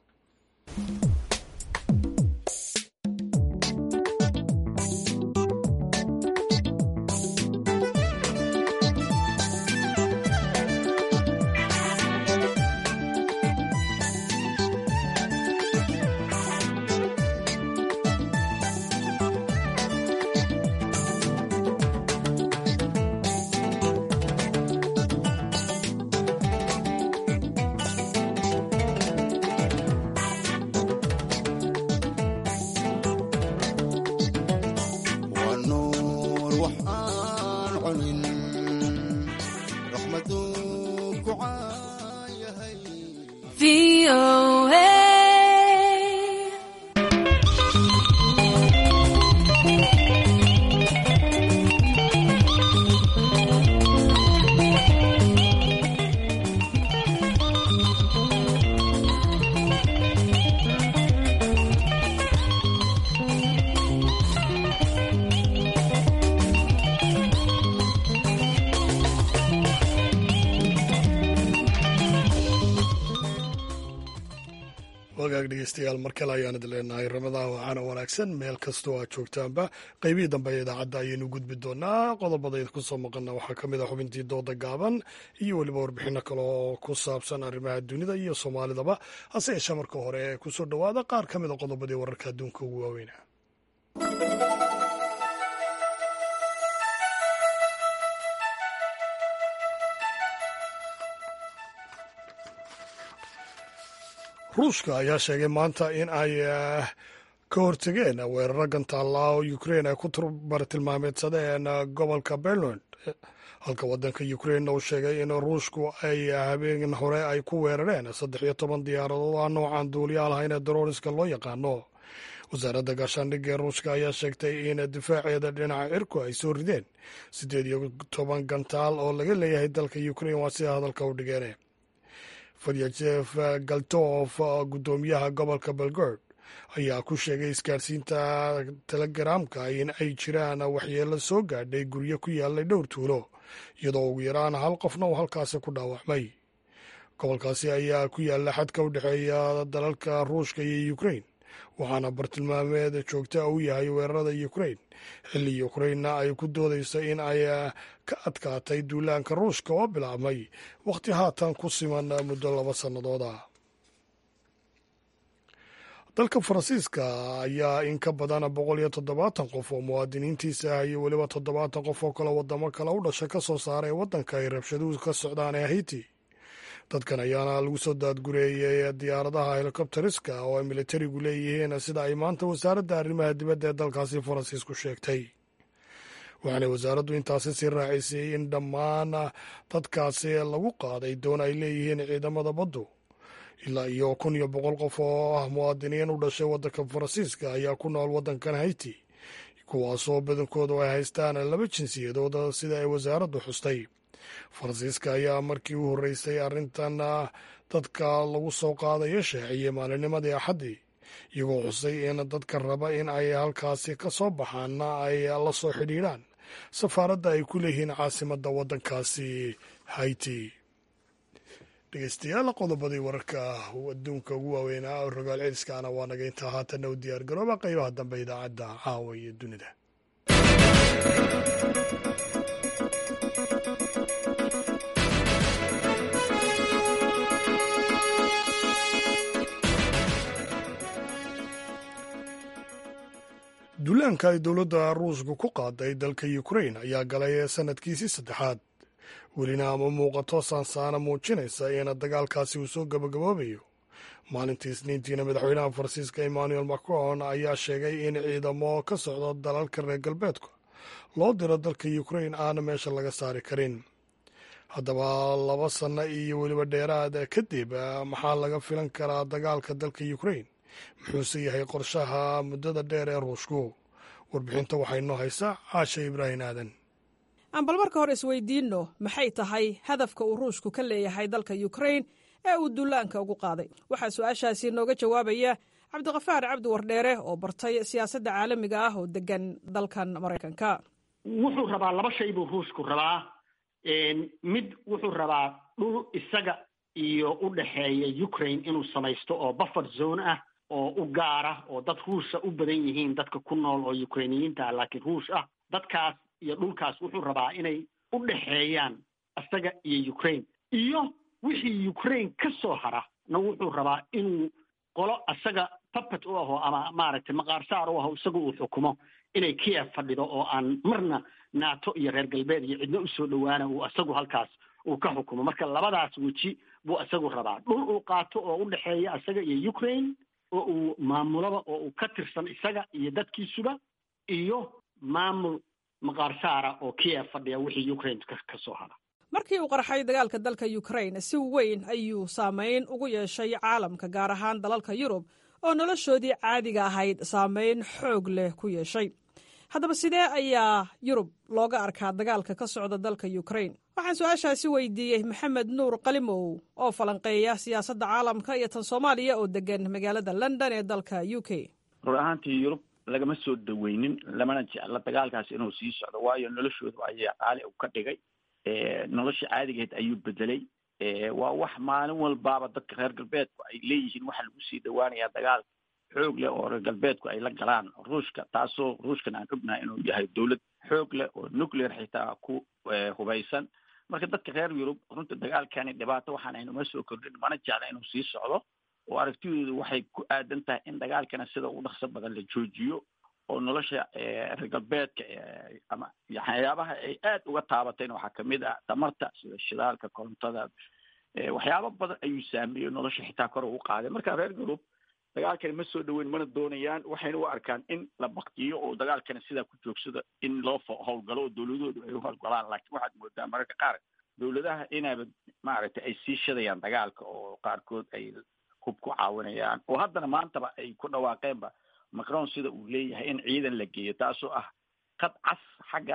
wagaag dhegeystayaal mar kale ayaan idin leenahay ramadaan wacaana wanaagsan meel kastoo aad joogtaanba qaybihii dambe ee idaacadda ayaynu gudbi doonaa qodobada ku soo maqana waxaa ka mid ah xubintii dooda gaaban iyo weliba warbixino kale oo ku saabsan arrimaha dunida iyo soomaalidaba hase yeeshee marka hore kusoo dhowaada qaar ka mid a qodobadii wararka adduunka ugu waaweyna ruushka ayaa sheegay maanta in ay ka hortegeen weeraro gantaalla oo ukrein ay ku bartilmaameedsadeen gobolka berland halka waddanka ukrainna uu sheegay in ruushku ay habeen hore ay ku weerareen saddex iyo toban diyaaradood ah noocan duuliya lahayn ee darooriska loo yaqaano wasaaradda gaashaandhigga ee ruushka ayaa sheegtay in difaaceeda dhinaca cirku ay soo rideen siddeed iyo toban gantaal oo laga leeyahay dalka ukrain waa sida hadalka u dhigeen fadyajef galtof guddoomiyaha gobolka belgord ayaa ku sheegay isgaarsiinta telegaraamka in ay jiraan waxyeelo soo gaadhay guryo ku yaalay dhowr tuulo iyadoo ugu yaraan hal qofna uu halkaasi ku dhaawacmay gobolkaasi ayaa ku yaalla xadka u dhexeeya dalalka ruushka iyo ukrain waxaana bartilmaameed joogta u yahay weerarada ukrain xilli ukrainna ay ku doodayso in ay ka adkaatay duulaanka ruushka oo bilaabmay wakhti haatan ku siman muddo laba sannadood ah dalka faransiiska ayaa in ka badan boqol iyo toddobaatan qof oo muwaadiniintiisa ah iyo weliba toddobaatan qof oo kale wadamo kale u dhasha ka soo saaray waddanka ay rabshaduhu ka socdaan ee haiti dadkan ayaana lagu soo daadgureeyey diyaaradaha helikobteriska oo ay militarigu leeyihiin sida ay maanta wasaaradda arrimaha dibadda ee dalkaasi faransiisku sheegtay waxaana wasaaraddu intaasi sii raacisay in dhammaan dadkaasi lagu qaaday doon ay leeyihiin ciidamada baddu ilaa iyo kun iyo boqol qof oo ah muwaadiniin u dhashay waddanka faransiiska ayaa ku nool waddankan haiti kuwaasoo badankoodu ay haystaan laba jinsiyadood sida ay wasaaraddu xustay faransiiska ayaa markii u horreysay arrintan dadka lagu soo qaadayo shaaciyey maalinimadii axaddii iyagoo xusay in dadka raba in ay halkaasi ka soo baxaanna ay la soo xidhiidhaan safaaradda ay ku leeyihiin caasimadda waddankaasi haiti dhegeystayaal qodobadii wararka adduunka ugu waaweynaa oo rogaal celiskaana waa naga intaa haatanna u diyaar garooba qaybaha dambe idaacadda caawa iyo dunida duulaanka ay dowladda ruushka ku qaaday dalka ukrain ayaa galay sanadkiisii saddexaad welina ama muuqato saansaana muujinaysa in dagaalkaasi uu soo gabagaboobayo maalintii isniintiina madaxweynaha faransiiska emmanuel macron ayaa sheegay in ciidamo ka socda dalalka reer galbeedka loo diro dalka ukrain aana meesha laga saari karin haddaba laba sanno iyo weliba dheeraad kadib maxaa laga filan karaa dagaalka dalka ukrain muxuuse yahay qorshaha muddada dheer ee ruushku warbixinta waxay noo haysaa caasha ibraahim aadan aan bal marka hore isweydiinno maxay tahay hadafka uu ruushku ka leeyahay dalka ukrain ee uu dullaanka ugu qaaday waxaa su-aashaasi nooga jawaabaya cabdiqafaar cabdi wardheere oo bartay siyaasadda caalamiga ah oo degan dalkan maraykanka wuxuu rabaa laba shay buu ruushku rabaa mid wuxuu rabaa dhul isaga iyo u dhexeeya ukraine inuu samaysto oo buffer zone ah oo u gaara oo dad ruusha u badan yihiin dadka ku nool oo ukrainiyiinta ah laakiin ruush ah dadkaas iyo dhulkaas wuxuu rabaa inay u dhexeeyaan isaga iyo ukraine iyo wixii ukraine ka soo hara na wuxuu rabaa inuu qolo isaga puppet u aho ama maaragtay maqaarsaar u aho isaga uu xukumo inay kiev fadhido oo aan marna naato iyo reer galbeed iyo cidno usoo dhowaana uu isagu halkaas uu ka xukumo marka labadaas weji buu isagu rabaa dhul uu qaato oo u dhexeeya isaga iyo ukraine oo uu maamulaba oo uu ka tirsan isaga iyo dadkiisuba iyo maamul maqaarsaara oo kiev fadhiya wixii ukraine ka soo hara markii uu qarxay dagaalka dalka ukraine si weyn ayuu saameyn ugu yeeshay caalamka gaar ahaan dalalka yurub oo noloshoodii caadiga ahayd saameyn xoog leh ku yeeshay haddaba sidee ayaa yurub looga arkaa dagaalka ka socda dalka ukraine waxaan su-aashaasi weydiiyey maxamed nuur qalimow oo falanqeeya siyaasadda caalamka iyo tan soomaaliya oo degan magaalada london ee dalka u k rur ahaantii yurub lagama soo dhaweynin lamana jecla dagaalkaas inuu sii socdo waayo noloshooda ayaa qaali u ka dhigay nolosha caadigeed ayuu bedelay waa wax maalin walbaaba dadka reer galbeedku ay leeyihiin waxaa lagu sii dhawaanayaa dagaal xoog leh oo reer galbeedku ay la galaan ruushka taasoo ruushkan aan ognahay inuu yahay dowlad xoog leh oo nuclear xitaa ku hubaysan marka dadka reer yurub runta dagaalkani dhibaato waxaan aynuma soo kordhin mana jecla inuu sii socdo oo aragtidoodu waxay ku aadan tahay in dagaalkana sida ugu dhaqso badan la joojiyo oo nolosha reer galbeedka ama waxyaabaha ay aad uga taabatayna waxaa kamid ah tamarta sida shidaalka korontada waxyaabo badan ayuu saameeyey nolosha xitaa kor ugu qaaday marka reer yurub dagaalkani ma soo dhaweyn mana doonayaan waxayna u arkaan in la baktiyo oo dagaalkani sidaa ku joogsada in loo howlgalo oo dowladoodu ay u howlgalaan laakiin waxaad moodaa mararka qaar dowladaha inayba maaragtay ay sii shadayaan dagaalka oo qaarkood ay hub ku caawinayaan oo haddana maantaba ay ku dhawaaqeenba macron sida uu leeyahay in ciidan la geeyo taasoo ah qad cas xagga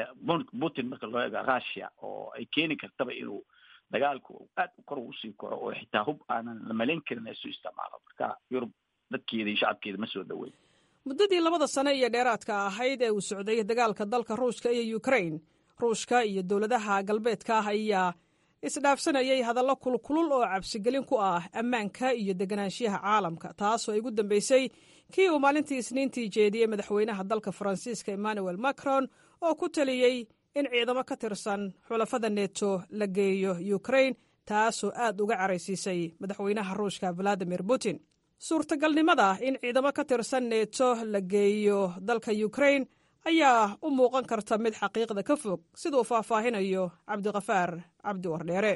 putin marka loo eego russia oo ay keeni kartaba inuu dagaalku aad kor usii koro oo xitaa hub aanan la malayn karin isu isticmaalo marka yurub dadkeeda iyo shacabkeeda ma soo dhaweyn muddadii labada sane iyo dheeraadka ahayd ee uu socday dagaalka dalka ruushka iyo ukrain ruushka iyo dowladaha galbeedka ah ayaa isdhaafsanayay hadallo kulkulul oo cabsigelin ku ah ammaanka iyo deganaanshiyaha caalamka taasoo ay ugu dambeysay kii uu maalintii isniintii jeediyey madaxweynaha dalka faransiiska emmanuel macron oo ku taliyey in ciidamo ka tirsan xulafada neto la geeyo ukrain taasoo aad uga caraysiisay madaxweynaha ruushka valadimir putin suurtagalnimada in ciidamo ka tirsan neto la geeyo dalka ukrain ayaa u muuqan karta mid xaqiiqda ka fog siduu faahfaahinayo cabdikafaar cabdi wardheere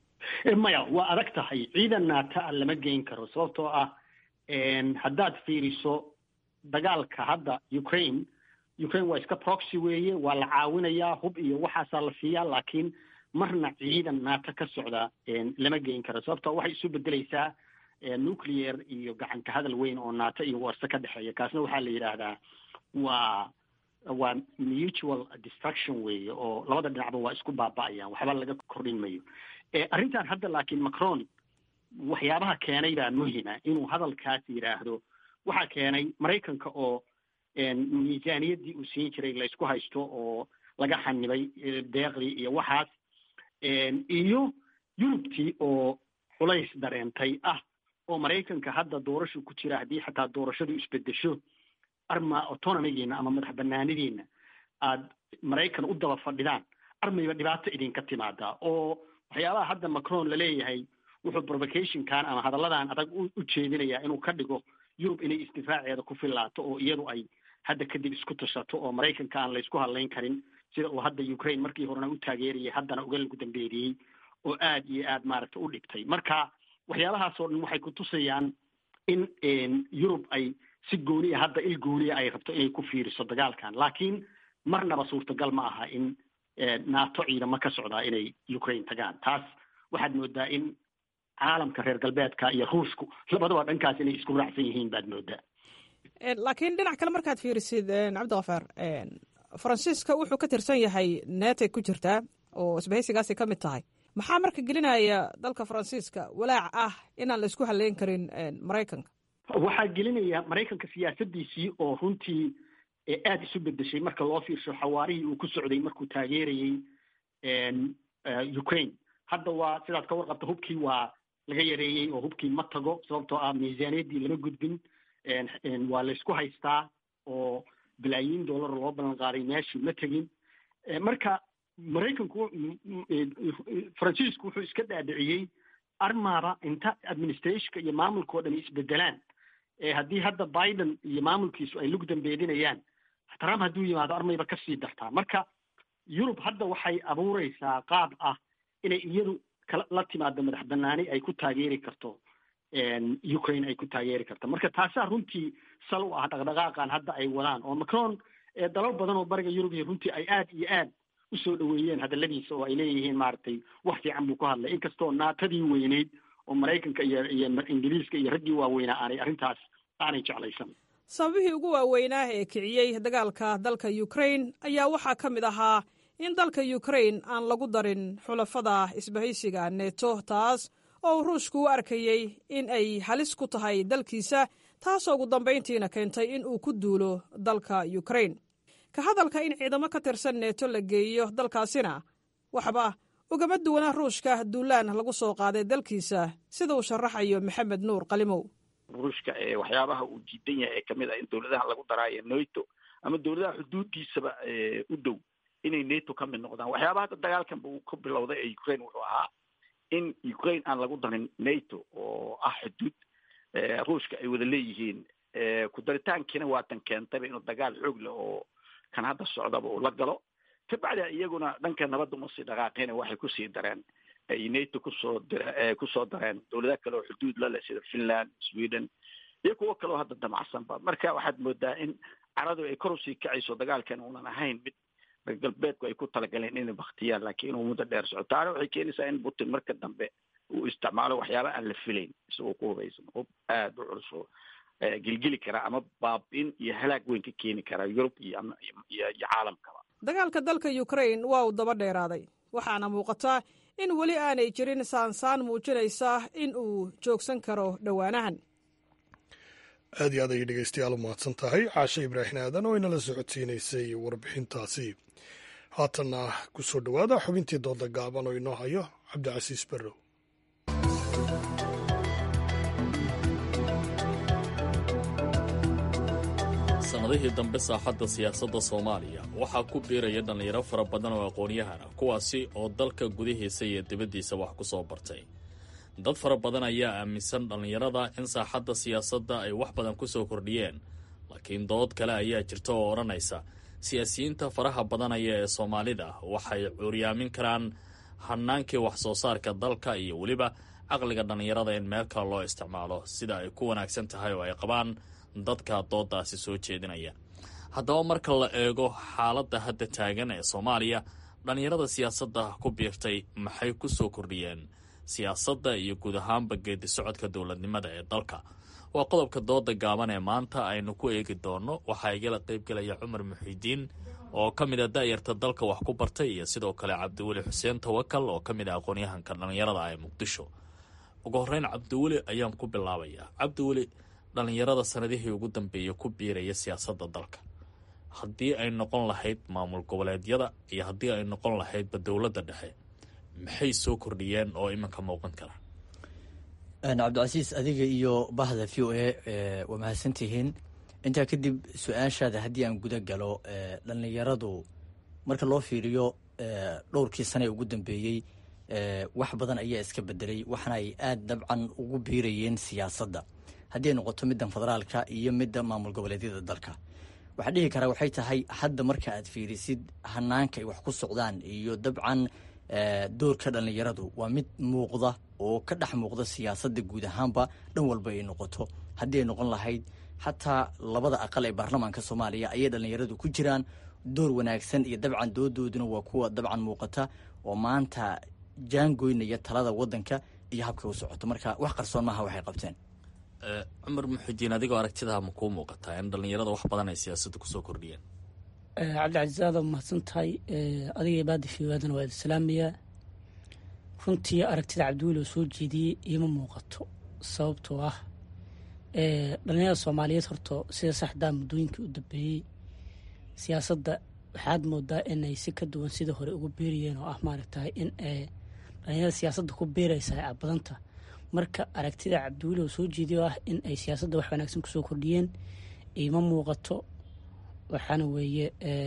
maya waa adag tahay ciidan naata a lama geyn karo sababtoo ah haddaad fiiriso dagaalka hadda ukraine ukraine waa iska proxy weeye waa la caawinayaa hub iyo waxaasaa la siiyaa laakiin marna ciidan naata ka socda lama geyn karo sababtoo waxay isu bedeleysaa nuclear iyo gacanka hadal weyn oo naata iyo warse ka dhexeeya kaasna waxaa la yidhaahdaa waa waa mutual destruction weeye oo labada dhinacba waa isku baaba'ayaan waxba laga kordhin mayo arrintan hadda laakiin macron waxyaabaha keenay baa muhima inuu hadalkaas yidhaahdo waxaa keenay maraykanka oo miisaaniyaddii uu siin jiray laysku haysto oo laga xanibay deeqdii iyo waxaas iyo yurubtii oo culays dareentay ah oo maraykanka hadda doorashu ku jira haddii xataa doorashadu isbedesho arma autonomigiina ama madax banaanidiina aad maraykan u daba fadhidaan armayba dhibaato idinka timaadaa oo waxyaabaha hadda macron laleeyahay wuxuu provocationkan ama hadalladan adag u jeedinayaa inuu ka dhigo yurub inay isdifaaceeda ku filaato oo iyadu ay hadda kadib isku tashato oo maraykanka aan laysku hadlayn karin sida uu hadda ukraine markii horena u taageerayay haddana uga lagu dambeeriyey oo aad iyo aad maaragta u dhigtay marka waxyaabahaas oo dhan waxay kutusayaan in yurub ay si gooniya hadda il gooniya ay rabto inay ku fiiriso dagaalkan laakiin marnaba suurtagal ma aha in nato ciidamo ka socdaa inay ukraine tagaan taas waxaad moodaa in caalamka reer galbeedka iyo ruushku labadaba dhankaas inay isku raacsan yihiin baad moodaa laakiin dhinac kale markaad fiirisid cabdikafaar faransiiska wuxuu ka tirsan yahay netay ku jirtaa oo isbahaysigaasay ka mid tahay maxaa marka gelinaya dalka faransiiska walaac ah inaan la isku haleyn karin maraykanka waxaa gelinaya maraykanka siyaasadiisii oo runtii aada isu bedeshay marka loo fiirsho xawaarihii uu ku socday markuu taageerayey ukraine hadda waa sidaad ka warqabta hubkii waa laga yareeyey oo hubkii ma tago sababtoo ah miisaaniyaddii lama gudbin waa laysku haystaa oo bilaayiin dollar loo ballan qaaday meeshii ma tegin marka maraykanku faransiisku wuxuu iska dhaadhiciyey armaaba inta administrationka iyo maamulka oo dhan isbedelaan haddii hadda biden iyo maamulkiisu ay lug dambeedinayaan trump hadduu yimaado armayba kasii dartaa marka yurub hadda waxay abuureysaa qaab ah inay iyadu la timaado madax banaani ay ku taageeri karto ukraine ay ku taageeri karto marka taasaa runtii sal u ah dhaqdhaqaaqan hadda ay wadaan oo macron dalal badan oo bariga yurub iyo runtii ay aad iyo aad usoo dhaweeyeen hadaladiisa oo ay leeyihiin maaragtay wax fiican buu ku hadlay inkastoo naatadii weyneyd oo maraykanka iyo iyo ingiriiska iyo raggii waaweynaa aanay arrintaas aanay jeclaysan sababihii ugu waaweynaa ee kiciyey dagaalka dalka ukraine ayaa waxaa ka mid ahaa in dalka ukraine aan lagu darin xulafada isbahaysiga neto taas oo uu ruushku u arkayey in ay halis ku tahay dalkiisa taasoo ugu dambayntiina keentay in uu ku duulo dalka ukraine ka hadalka in ciidamo ka tirsan neto la geeyo dalkaasina waxba ugama duwana ruushka duulaan lagu soo qaaday dalkiisa sida uu sharaxayo maxamed nuur qalimow ruushka waxyaabaha uu diidan yahay ee kamid ah in dowladaha lagu daraayo nato ama dowladaha xuduuddiisaba u dhow inay nato ka mid noqdaan waxyaabaha hadda dagaalkanba uu ka bilowday ee ukraine wuxuu ahaa in ukraine aan lagu darin nato oo ah xuduud ruushka ay wada leeyihiin ku daritaankiina waatan keentayba inuu dagaal xoog leh oo kan hadda socdaba uu la galo kabacdi iyaguna dhanka nabadda uma sii dhaqaaqeen waxay kusii dareen ay nato kusoo dir kusoo dareen dowladaha kale oo xuduud la leh sida finland sweden iyo kuwo kaleo hadda damacsanba marka waxaad moodaa in caradu ay kor usii kacayso dagaalkan uunan ahayn mid reer galbeedku ay ku talagaleen inay baktiyaan laakiin inuu muddo dheer soco taana waxay keenaysaa in putin marka dambe uu isticmaalo waxyaaba aan la filayn isagoo ku hubaysan hub aada u culus oo gelgeli kara ama baab-in iyo halaag weyn ka keeni kara yurub iyo iyo caalamkaba dagaalka dalka ukraine waa uu daba dheeraaday waxaana muuqataa in weli aanay jirin saansaan muujinaysa in uu joogsan karo dhowaanahan aad iyo aad ayay dhegeystayaal u mahadsan tahay caashe ibraahim aadan oo inala socodsiinaysay warbixintaasi haatanna ku soo dhowaada xubintii dooda gaaban oo inoo hayo cabdicasiis barrow sannadihii dambe saaxadda siyaasadda soomaaliya waxaa ku biiraya dhallinyaro fara badan oo aqoon-yahan ah kuwaasi oo dalka gudihiisa iyo dibaddiisa wax ku soo bartay dad fara badan ayaa aaminsan dhallinyarada in saaxadda siyaasadda ay wax badan ku soo kordhiyeen laakiin dood kale ayaa jirta oo odhanaysa siyaasiyiinta faraha badanaya ee soomaalida waxay cuuryaamin karaan hannaankii wax soo saarka dalka iyo weliba caqliga dhallinyarada in meel kale loo isticmaalo sida ay ku wanaagsan tahay oo ay qabaan dadka dooddaasi soo jeedinaya haddaba marka la eego xaaladda hadda taagan ee soomaaliya dhallinyarada siyaasadda ku biirtay maxay ku soo kordhiyeen siyaasadda iyo guud ahaanba geedi socodka dowladnimada ee dalka waa qodobka dooda gaaban ee maanta aynu ku eegi doonno waxaa igala qaybgelaya cumar muxiidiin oo ka mid a da'yarta dalka wax ku bartay iyo sidoo kale cabdiweli xuseen tawakal oo ka mid ah aqoon-yahanka dhallinyarada ee muqdisho ugu horreyn cabdiweli ayaan ku bilaabayaa cabdiweli dhallinyarada sanadihii ugu dambeeyay ku biiraya siyaasadda dalka haddii ay noqon lahayd maamul goboleedyada iyo haddii ay noqon lahaydba dowladda dhexe maxay soo kordhiyeen oo iminka muuqan kara cabdicasiis adiga iyo bahda v o a waa mahadsantihiin intaa kadib su-aashaada haddii aan guda galo dhallinyaradu marka loo fiiriyo dhowrkii sane ee ugu dambeeyey wax badan ayaa iska bedelay waxaana ay aada dabcan ugu biirayeen siyaasadda haddii ay noqoto middan federaalka iyo midda maamul goboleedyada dalka waxaa dhihi karaa waxay tahay hadda marka aad fiirisid hanaanka ay wax ku socdaan iyo dabcan doorka dhallinyaradu waa mid muuqda oo ka dhex muuqda siyaasadda guud ahaanba dhan walba ay noqoto haddii ay noqon lahayd xataa labada aqal ee baarlamaanka soomaaliya ayay dhallinyaradu ku jiraan door wanaagsan iyo dabcan doodooduna waa kuwa dabcan muuqata oo maanta jaangoynaya talada wadanka iyo habka u socoto marka wax qarsoon maaha waxay qabteen cumar muxidiin adigoo aragtidaa ma kuu muuqataa in dhallinyarada wax badan ay siyaasadda kusoo kordhiyeen cabdicasiis aada mahadsan tahay adiga baada fiwaadana waa islaamiya runtii aragtida cabdiweli oo soo jeediyey iima muuqato sababtoo ah dhalinyarada soomaaliyeed horto sida saxdaa muddooyinkii u dambeeyey siyaasadda waxaad moodaa inay si ka duwan sida hore ugu beerayeen oo ah maaragtahay in dhalinyarada siyaasadda ku beeraysahay abadanta marka aragtida cabdiweli oo soo jeediya oo ah in ay siyaasadda wax wanaagsan kusoo kordhiyeen iima muuqato waxaana weeye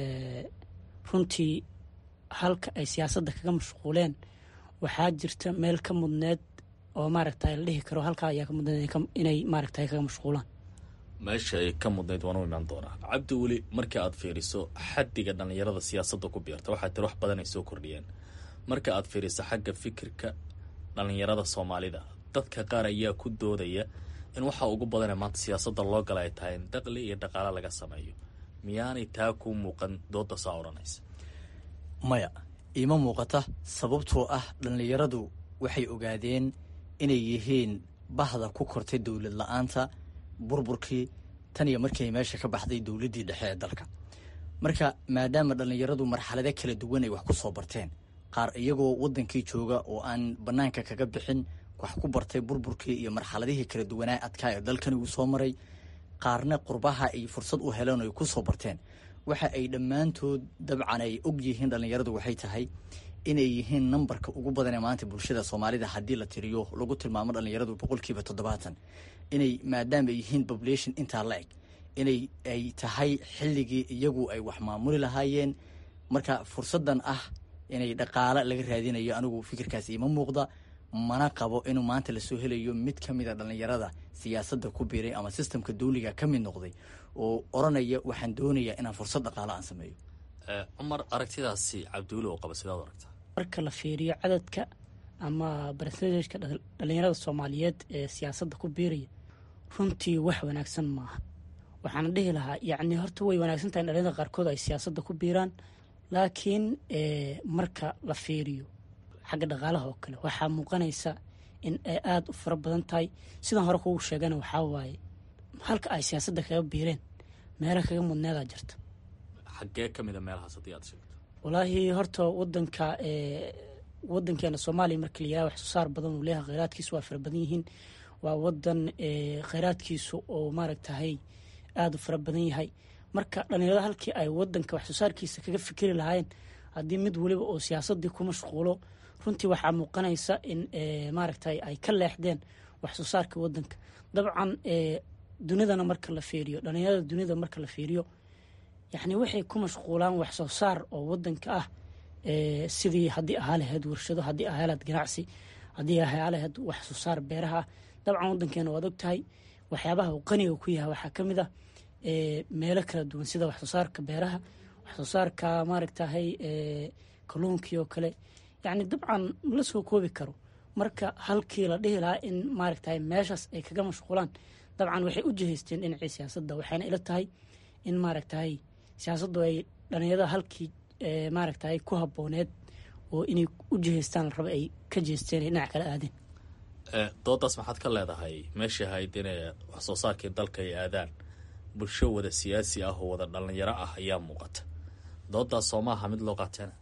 runtii halka ay siyaasadda kaga mashquuleen waxaa jirta meel ka mudneed oo maaragta la dhihi karo halkaa ayaa ka mudneed inay maaragta kaga mashquulaan meesha ay ka mudnayd waan u imaan doonaa cabdi weli markii aad fiiriso xaddiga dhallinyarada siyaasadda ku biirta waxaa tiri wax badan ay soo kordhiyeen marka aad fiiriso xagga fikirka dhallinyarada soomaalida dadka qaar ayaa ku doodaya in waxa ugu badanee maanta siyaasadda loo gala ay tahay in daqli iyo dhaqaale laga sameeyo miyaanay taa ku muuqan dooda saa odhanaysa maya iima muuqata sababtoo ah dhallinyaradu waxay ogaadeen inay yihiin bahda ku kortay dowlad la-aanta burburkii tan iyo markii ay meesha ka baxday dowladdii dhexe ee dalka marka maadaama dhallinyaradu marxalado kala duwan ay wax ku soo barteen qaar iyagoo waddankii jooga oo aan bannaanka kaga bixin wax ku bartay burburkii iyo marxaladihii kala duwanaa adkaa ee dalkani uu soo maray qaarna qurbaha ay fursad u heleen oo ay ku soo barteen waxa ay dhammaantood dabcan ay og yihiin dhallinyaradu waxay tahay inay yihiin nambarka ugu badan ee maanta bulshada soomaalida haddii la tiriyo lagu tilmaamo dhalinyaradu boqolkiiba toddobaatan inay maadaama ay yihiin population intaa la eg inay ay tahay xilligii iyagu ay wax maamuli lahaayeen marka fursadan ah inay dhaqaale laga raadinayo anigu fikirkaas ima muuqda mana qabo inuu maanta lasoo helayo mid ka mid a dhallinyarada siyaasadda ku biiray ama sistamka dawliga ka mid noqday oo odhanaya waxaan doonayaa inaan fursad dhaqaale aan sameeyo cumar aragtidaasi cabdiweli oo qaba sidaad aragtaa marka la fiiriyo cadadka ama barsentajka dhalinyarada soomaaliyeed ee siyaasadda ku biiraya runtii wax wanaagsan maaha waxaana dhihi lahaa yacni horta way wanaagsan tahay in dhalinyarada qaarkood ay siyaasadda ku biiraan laakiin marka la fiiriyo xagga dhaqaalaha oo kale waxaa muuqanaysa in ay aada u fara badan tahay sidaan hore kugu sheegana waxaa waaye halka ay siyaasadda kaga biireen meela kaga mudneedaa jirta xaggee ka mid a meelahaas haddii aad sheegto walaahi horta wadanka wadankeena soomaaliya marka la yiraha wax soo saar badan uu leeyahay kheyraadkiisu waa fara badan yihiin waa wadan kheyraadkiisu oo maaragtahay aada u fara badan yahay marka dhalinyarada halkii ay wadanka wax soo saarkiisa kaga fikiri lahaayeen haddii mid weliba oo siyaasadii ku mashquulo runtii waxaa muuqanaysa in maaragtay ay ka leexdeen wax soo saarka wadanka dabcan dunidana marka la fiiriyo dhalinyarada dunida marka la fiiriyo yacni waxay ku mashquulaan wax soo saar oo wadanka ah sidii haddii ahaa lahayd warshado haddii ahaa lahayd ganacsi haddii ahaa lahayd wax soo saar beeraha ah dabcan wadankeena waad og tahay waxyaabaha uu qaniga ku yahay waxaa ka mid ah meelo kala duwan sida wax soo saarka beeraha wax soo saarka maaragtahay kalluunkii oo kale yacni dabcan la soo koobi karo marka halkii la dhihi lahaa in maaragtahay meeshaas ay kaga mashquulaan dabcan waxay u jihaysteen dhinacii siyaasadda waxayna ila tahay in maaragtahay siyaasaddu ay dhalinyarada halkii maaragtahay ku habbooneed oo inay u jihaystaan la raba ay ka jeesteen ay dhinac kala aadeen doodaas maxaad ka leedahay meeshii ahayd inay wax soo saarkii dalka ay aadaan bulsho wada siyaasi ah oo wada dhalinyaro ah ayaa muuqata doodaas soo maaha mid loo qaateena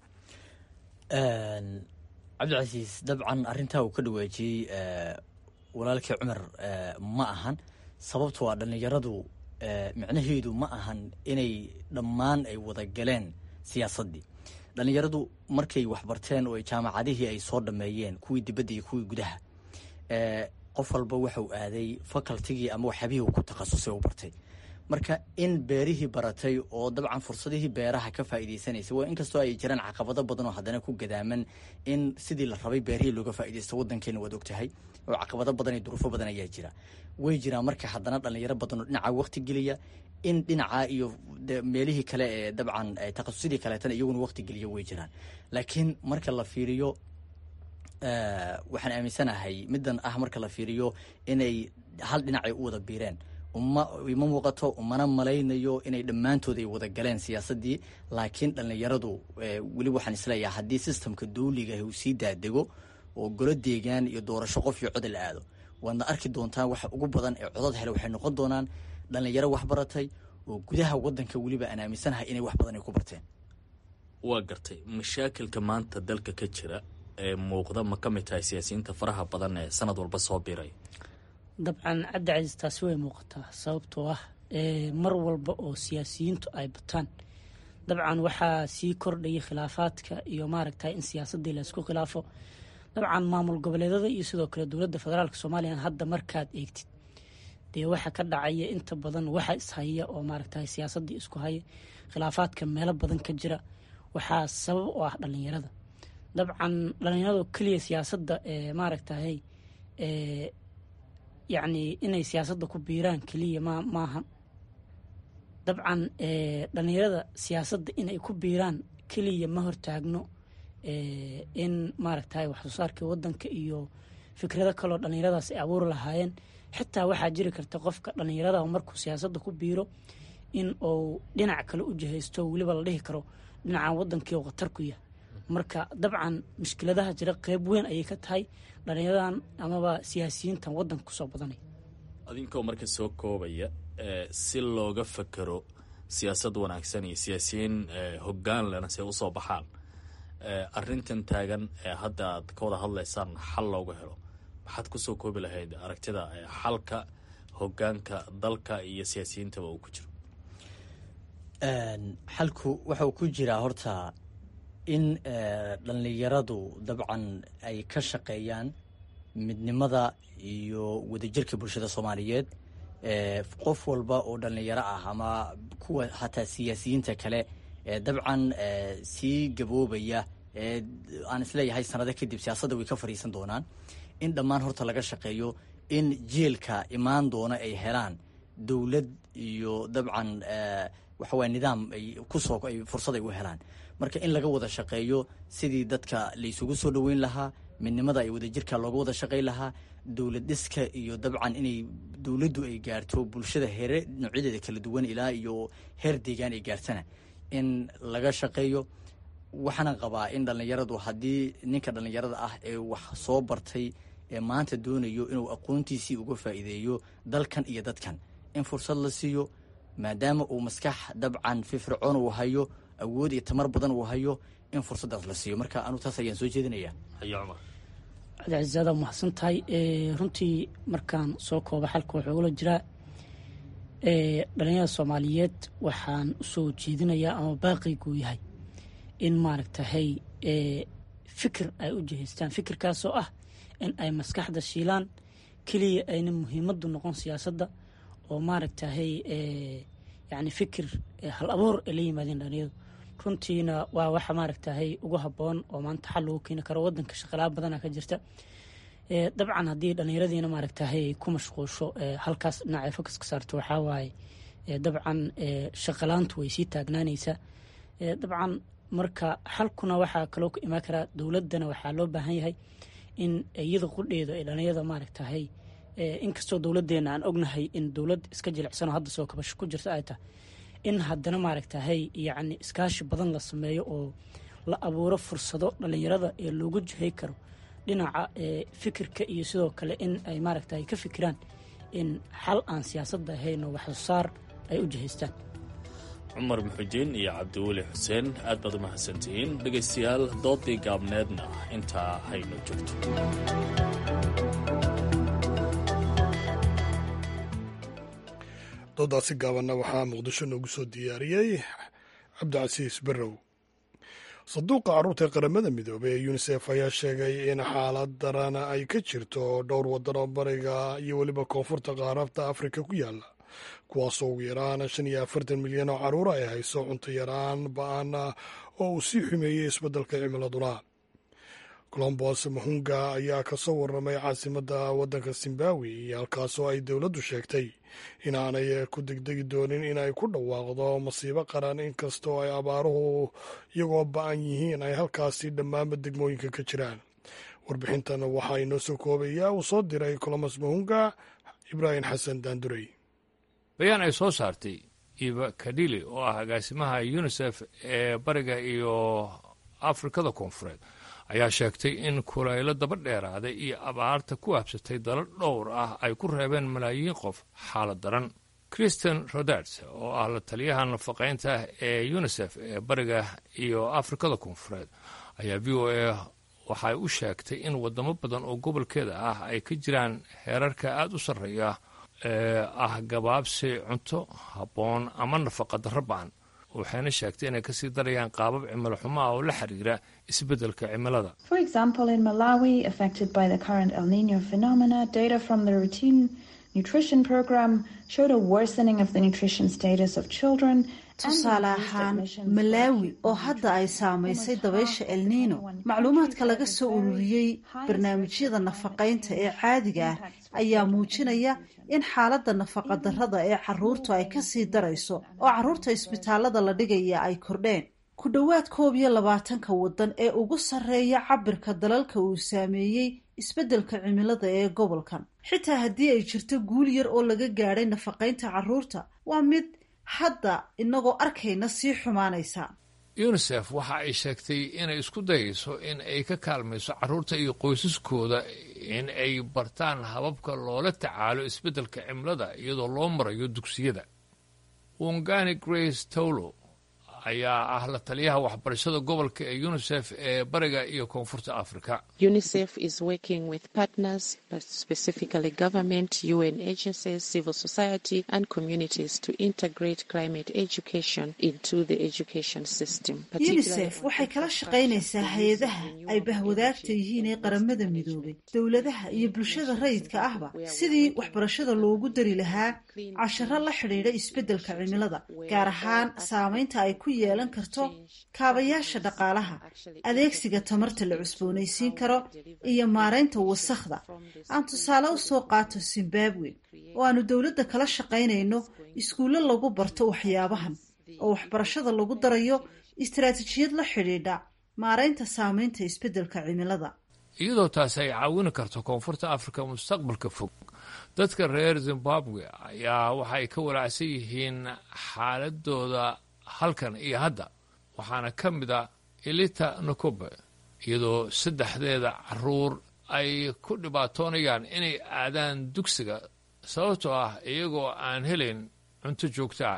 cabdicasiis dabcan arrintaa uu ka dhawaajiyey walaalkii cumar ma ahan sababto waa dhallinyaradu micnaheedu ma ahan inay dhammaan ay wada galeen siyaasaddii dhallinyaradu markay waxbarteen oo jaamacadihii ay soo dhameeyeen kuwii dibadda iyo kuwii gudaha qof walba waxau aaday facultigii ama waxyaabihii uu ku takhasusay u bartay marka in beerihii baratay oo dabcan fursadihii beeraha ka faa'iidaysanaysay waa inkastoo ay jiraan caqabado badan oo haddana ku gadaaman in sidii la rabay beerihii looga faa'iidaysto waddankeena waad ogtahay oo caqabado badan iyo duruufo badan ayaa jira way jiraan marka haddana dhalinyaro badan oo dhinaca waqti geliya in dhinaca iyo meelihii kale ee dabcan takhasusidii kaleetana iyaguna waqti geliya way jiraan laakiin marka la fiiriyo waxaan aaminsanahay middan ah marka la fiiriyo inay hal dhinacay u wada biireen uma ima muuqato umana malaynayo inay dhammaantood ay wada galeen siyaasaddii laakiin dhallinyaradu weli waxaan isleeyahay haddii sistamka dawliga uu sii daadego oo golo deegaan iyo doorasho qof iyo cod la aado waadna arki doontaan waxa ugu badan ee codad hele waxay noqon doonaan dhallinyaro wax baratay oo gudaha waddanka weliba aan aaminsanahay inay wax badan ay ku barteen waa gartay mashaakilka maanta dalka ka jira ee muuqda ma ka mid tahay siyaasiyiinta faraha badan ee sanad walba soo biray dabcan cabdi casiis taasi way muuqataa sababtoo ah mar walba oo siyaasiyiintu ay bataan dabcan waxaa sii kordhaya khilaafaadka iyo maaragtay in siyaasaddii laysku khilaafo dabcan maamul goboleedada iyo sidoo kale dowladda federaalk soomaaliya hadda markaad eegtid dee waxa ka dhacaya inta badan waxa ishaya oo maaragtay siyaasaddii isku haya khilaafaadka meelo badan ka jira waxaa sabab u ah dhalinyarada dabcan dhalinyarado keliya siyaasadda ee maaragtahay yacni inay siyaasadda ku biiraan keliya ma maaha dabcan dhalinyarada siyaasadda inay ku biiraan keliya ma hortaagno in maaragtahay wax soo saarkii waddanka iyo fikrado kaloo dhalinyaradaas ay abuuri lahaayeen xitaa waxaa jiri karta qofka dhalinyarada markuu siyaasadda ku biiro in uu dhinac kale u jihaysto weliba la dhihi karo dhinacan waddankii oo khatar ku yahay marka dabcan mushkiladaha jira qeyb weyn ayay ka tahay dhalinyaradan amaba siyaasiyiintan waddanka kusoo badanaya adinkoo marka soo koobaya si looga fakero siyaasad wanaagsan iyo siyaasiyiin hoggaan lena se usoo baxaan arintan taagan ee hadda aad ka wada hadlaysaan xal looga helo maxaad kusoo koobi lahayd aragtida xalka hogaanka dalka iyo siyaasiyiintaba uu ku jiro xalku waxau ku jiraa horta in dhallinyaradu dabcan ay ka shaqeeyaan midnimada iyo wadajirka bulshada soomaaliyeed qof walba oo dhallinyaro ah ama kuwa hataa siyaasiyiinta kale ee dabcan sii gaboobaya ee aan isleeyahay sanado kadib siyaasadda way ka fadhiisan doonaan in dhammaan horta laga shaqeeyo in jielka imaan doona ay helaan dowlad iyo dabcan waxawaya nidaam ay kusoo ay fursad ay u helaan marka in laga wada shaqeeyo sidii dadka laysugu soo dhoweyn lahaa midnimada ay wadajirka looga wada shaqayn lahaa dowlad dhiska iyo dabcan inay dowladdu ay gaarto bulshada heere noocyadeeda kala duwan ilaa iyo heer deegaan ay gaartana in laga shaqeeyo waxaana qabaa in dhallinyaradu haddii ninka dhallinyarada ah ee wax soo bartay ee maanta doonayo inuu aqoontiisii uga faa'iideeyo dalkan iyo dadkan in fursad la siiyo maadaama uu maskax dabcan firfircoon uu hayo awood iyo tamar badan uu hayo in fursaddaas la siiyo marka anu taas ayaan soo jeedinaya cabdicasiisaada mahadsan tahay runtii markaan soo kooba xalka waxaa ugula jiraa dhalinyarada soomaaliyeed waxaan usoo jeedinayaa ama baaqiguu yahay in maaragtahay fikir ay u jihaystaan fikirkaasoo ah in ay maskaxda shiilaan keliya ayna muhiimaddu noqon siyaasadda oo maaragtahay yani fikir hal abuur ay la yimaadeen dhalinyaradu runtiina waa waxa maaragtahay ugu habboon oo maanta xal lagu keeni karo wadanka shaqalaa badana ka jirta dabcan haddii dhallinyaradiina maaragtahay ku mashquulsho halkaas dhinacay fokas ka saarto waxaa waaye dabcan shaqalaantu way sii taagnaanaysaa dabcan marka xalkuna waxaa kaloo ka imaan karaa dowladdana waxaa loo baahan yahay in iyada qudheeda ay dhallinyarada maaragtahay inkastoo dowladdeena aan ognahay in dowlad iska jilicsanoo hadda soo kabasho ku jirta ay tahay in haddana maaragtahay yacni iskaashi badan la sameeyo oo la abuuro fursado dhallinyarada ee loogu jihay karo dhinaca fikirka iyo sidoo kale in ay maaragtahay ka fikiraan in xal aan siyaasadda ahayn oo waxsoosaar ay u jihaystaan cumar muxujiin iyo cabdiweli xuseen aad baad u mahadsantihiin dhegaystayaal doodii gaabneedna intaa hayno joogto doodaasi gaabanna waxaa muqdisho noogu soo diyaariyey cabdicasiis barrow sanduuqa carruurta ee qaramada midoobey ee yunisef ayaa sheegay in xaalad daran ay ka jirto dhowr waddan oo bariga iyo weliba koonfurta qaarabta afrika ku yaalla kuwaasoo ugu yaraan shan iyo afartan milyan oo carruura ay hayso cunto yaraan ba-an oo uu sii xumeeyey isbeddelka cimiladuna colombos mahunga ayaa ka soo warramay caasimadda waddanka zimbabwe iyo halkaasoo ay dowladdu sheegtay inaanay ku degdegi doonin inay ku dhawaaqdo masiibo qaran inkastoo ay abaaruhu iyagoo ba-an yihiin ay halkaasi dhammaanba degmooyinka ka jiraan warbixintan waxaa inoo soo koobayaa uu soo diray colombos mahunga ibraahim xasan daandurey bayaan ay soo saartay iba kadili oo ah agaasimaha unisef ee bariga iyo afrikada koonfureed ayaa sheegtay in kulaylo daba dheeraaday iyo abaarta ku habsatay dalo dhowr ah ay ku reebeen malaayiin qof xaalad daran christian roderts oo ah la taliyaha nafaqaynta ee unisef ee bariga iyo afrikada koonfureed ayaa v o a waxay u sheegtay in wadamo badan oo gobolkeeda ah ay ka jiraan heerarka aada u sarreeya ee ah gabaabsi cunto habboon ama nafaqa darro ba-an waxayna sheegtay inay kasii darayaan qaabab cimilo xumo ah oo la xiriira isbeddelka cimilada For example, in Malawi, affected by the current El Nino phenomena, data from the routine nutrition program showed a worsening of the nutrition status of children. tusaale ahaan malaawi oo hadda ay saamaysay dabaysha elniino macluumaadka laga soo ururiyey barnaamijyada nafaqaynta ee caadiga ah ayaa muujinaya in xaaladda nafaqadarrada ee caruurtu ay kasii darayso oo caruurta isbitaalada la dhigaya ay kordheen ku dhowaad koob iyo labaatanka waddan ee ugu sarreeya cabirka dalalka uu saameeyey isbeddelka cimilada ee gobolkan xitaa haddii ay jirto guul yar oo laga gaadhay nafaqaynta caruurta waa mid hadda inagoo arkayna sii xumaanaysa unisef waxa ay sheegtay inay isku dayayso in ay ka kaalmayso carruurta iyo qoysaskooda in ay bartaan hababka loola tacaalo isbeddelka cimilada iyadoo loo marayo dugsiyada wongani grace towlo ayaa ah la taliyaha waxbarashada gobolka ee unisef ee bariga iyo koonfurta afrika UNICEF is working with partners, but specifically government, UN agencies, civil society, and communities to integrate climate education into the education system. unisef waxay kala shaqaynaysaa hay-adaha ay bahwadaagta yihiin ee qaramada midoobay dowladaha iyo bulshada rayidka ahba sidii waxbarashada loogu dari lahaa casharo la xidhiidha isbeddelka cimilada gaar ahaan saamaynta ay ku yeelan karto kaabayaasha dhaqaalaha adeegsiga tamarta la cusboonaysiin karo iyo maaraynta wasakhda aan tusaale u soo qaato zimbabwe oo aanu dowladda kala shaqaynayno iskuullo lagu barto waxyaabahan oo waxbarashada lagu darayo istaraatijiyad la xidhiidha maaraynta saamaynta isbeddelka cimilada iyadoo taasi ay caawini karto koonfurta afrika mustaqbalka fog dadka reer zimbabwe ayaa waxa ay ka walaacsan yihiin xaaladooda halkan iyo hadda waxaana ka mid a elita nakobe iyadoo saddexdeeda caruur ay ku dhibaatoonayaan inay aadaan dugsiga sababtoo ah iyagoo aan helayn cunto joogtaa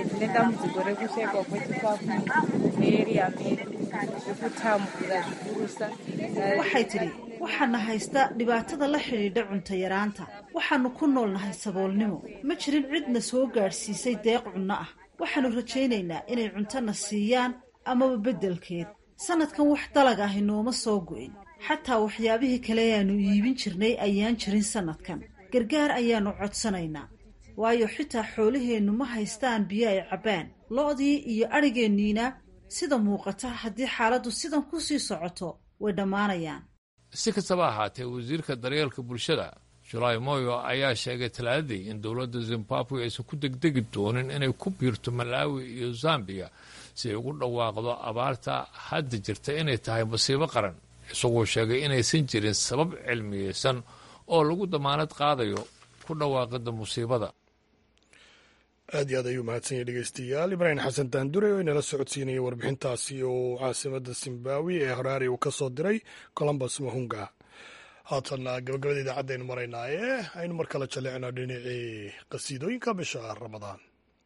waxay tidhi waxaana haysta dhibaatada la xidhiidha cunto yaraanta waxaannu ku noolnahay saboolnimo ma jirin cidna soo gaadhsiisay deeq cunno ah waxaannu rajaynaynaa inay cuntona siiyaan amaba beddelkeed sannadkan wax dalag ahi nooma soo go'in xataa waxyaabihii kale ayaannu iibin jirnay ayaan jirin sannadkan gargaar ayaannu codsanaynaa waayo xitaa xoolaheennu ma haystaan biyo ay cabbaan lo'dii iyo adhigeenniina sida muuqata haddii xaaladdu sidan ku sii socoto way dhammaanayaan si kastaba ahaatee wasiirka daryeelka bulshada julaay moyo ayaa sheegay talaadadii in dowladda zimbabwe aysan ku degdegi doonin inay ku biirto malawi iyo zambiya si ay ugu dhawaaqdo abaarta hadda jirta inay tahay masiibo qaran isagoo sheegay inaysan jirin sabab cilmiyeysan oo lagu damaanad qaadayo ku dhawaaqida musiibada aad iyo aad ayuu mahadsan yahy dhegeystayaal ibraahim xasan daandure oo inala socodsiinaya warbixintaasi oo caasimada zimbabwe ee haraari uu ka soo diray colombus mahunga haatanna gabagabada idaacadaynu maraynaaye aynu mar kale jaleecno dhinacii qasiidooyinka bisha ramadaan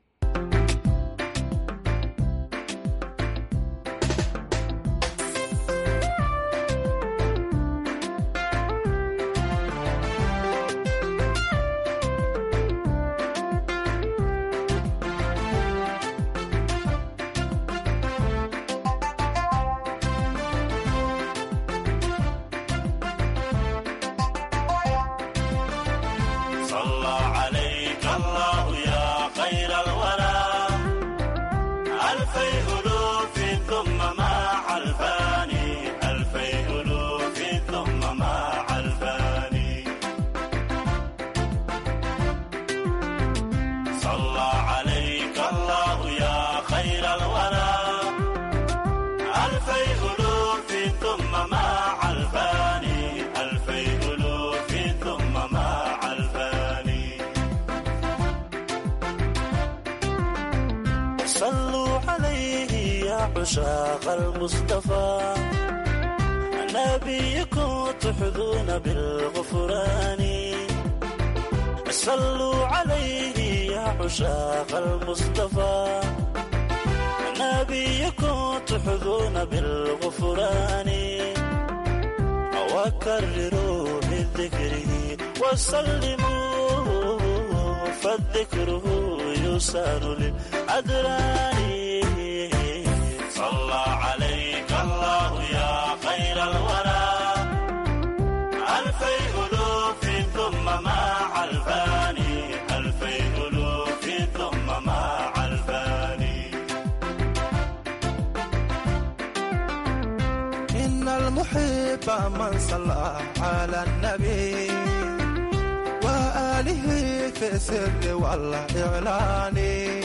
عشاق المصطفى نبيكم تحظون بالغفران صلوا عليه يا عشاق المصطفى نبيكم تحظون بالغفران وكرروا من ذكره وسلموا فالذكره يسار للأدران صلى عليك الله يا خير الورى ألفي ألوف ثم مع الفاني ألفي ألوف ثم مع الفاني إن المحب من صلى على النبي وآله في السر والإعلان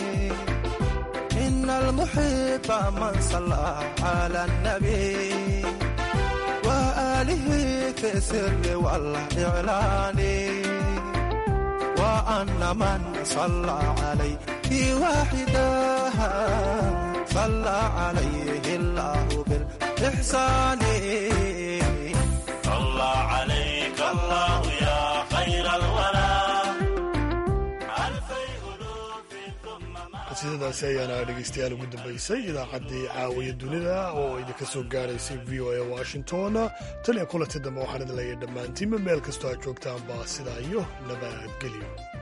إن المحب من صلى على النبي وآله في السر والإعلان وأن من صلى عليه واحدا صلى عليه الله بالإحسان صلى عليك الله يا خير الورى qasiidadaasi ayaana dhegeystayaal ugu dambeysay idaacaddii caawiya dunida oo idinka soo gaaraysay v o a washington tan iyo kulanti dambe waxaan idin leeyahay dhammaantiinba meel kastoo aad joogtaanba sidaa iyo nabadgelyo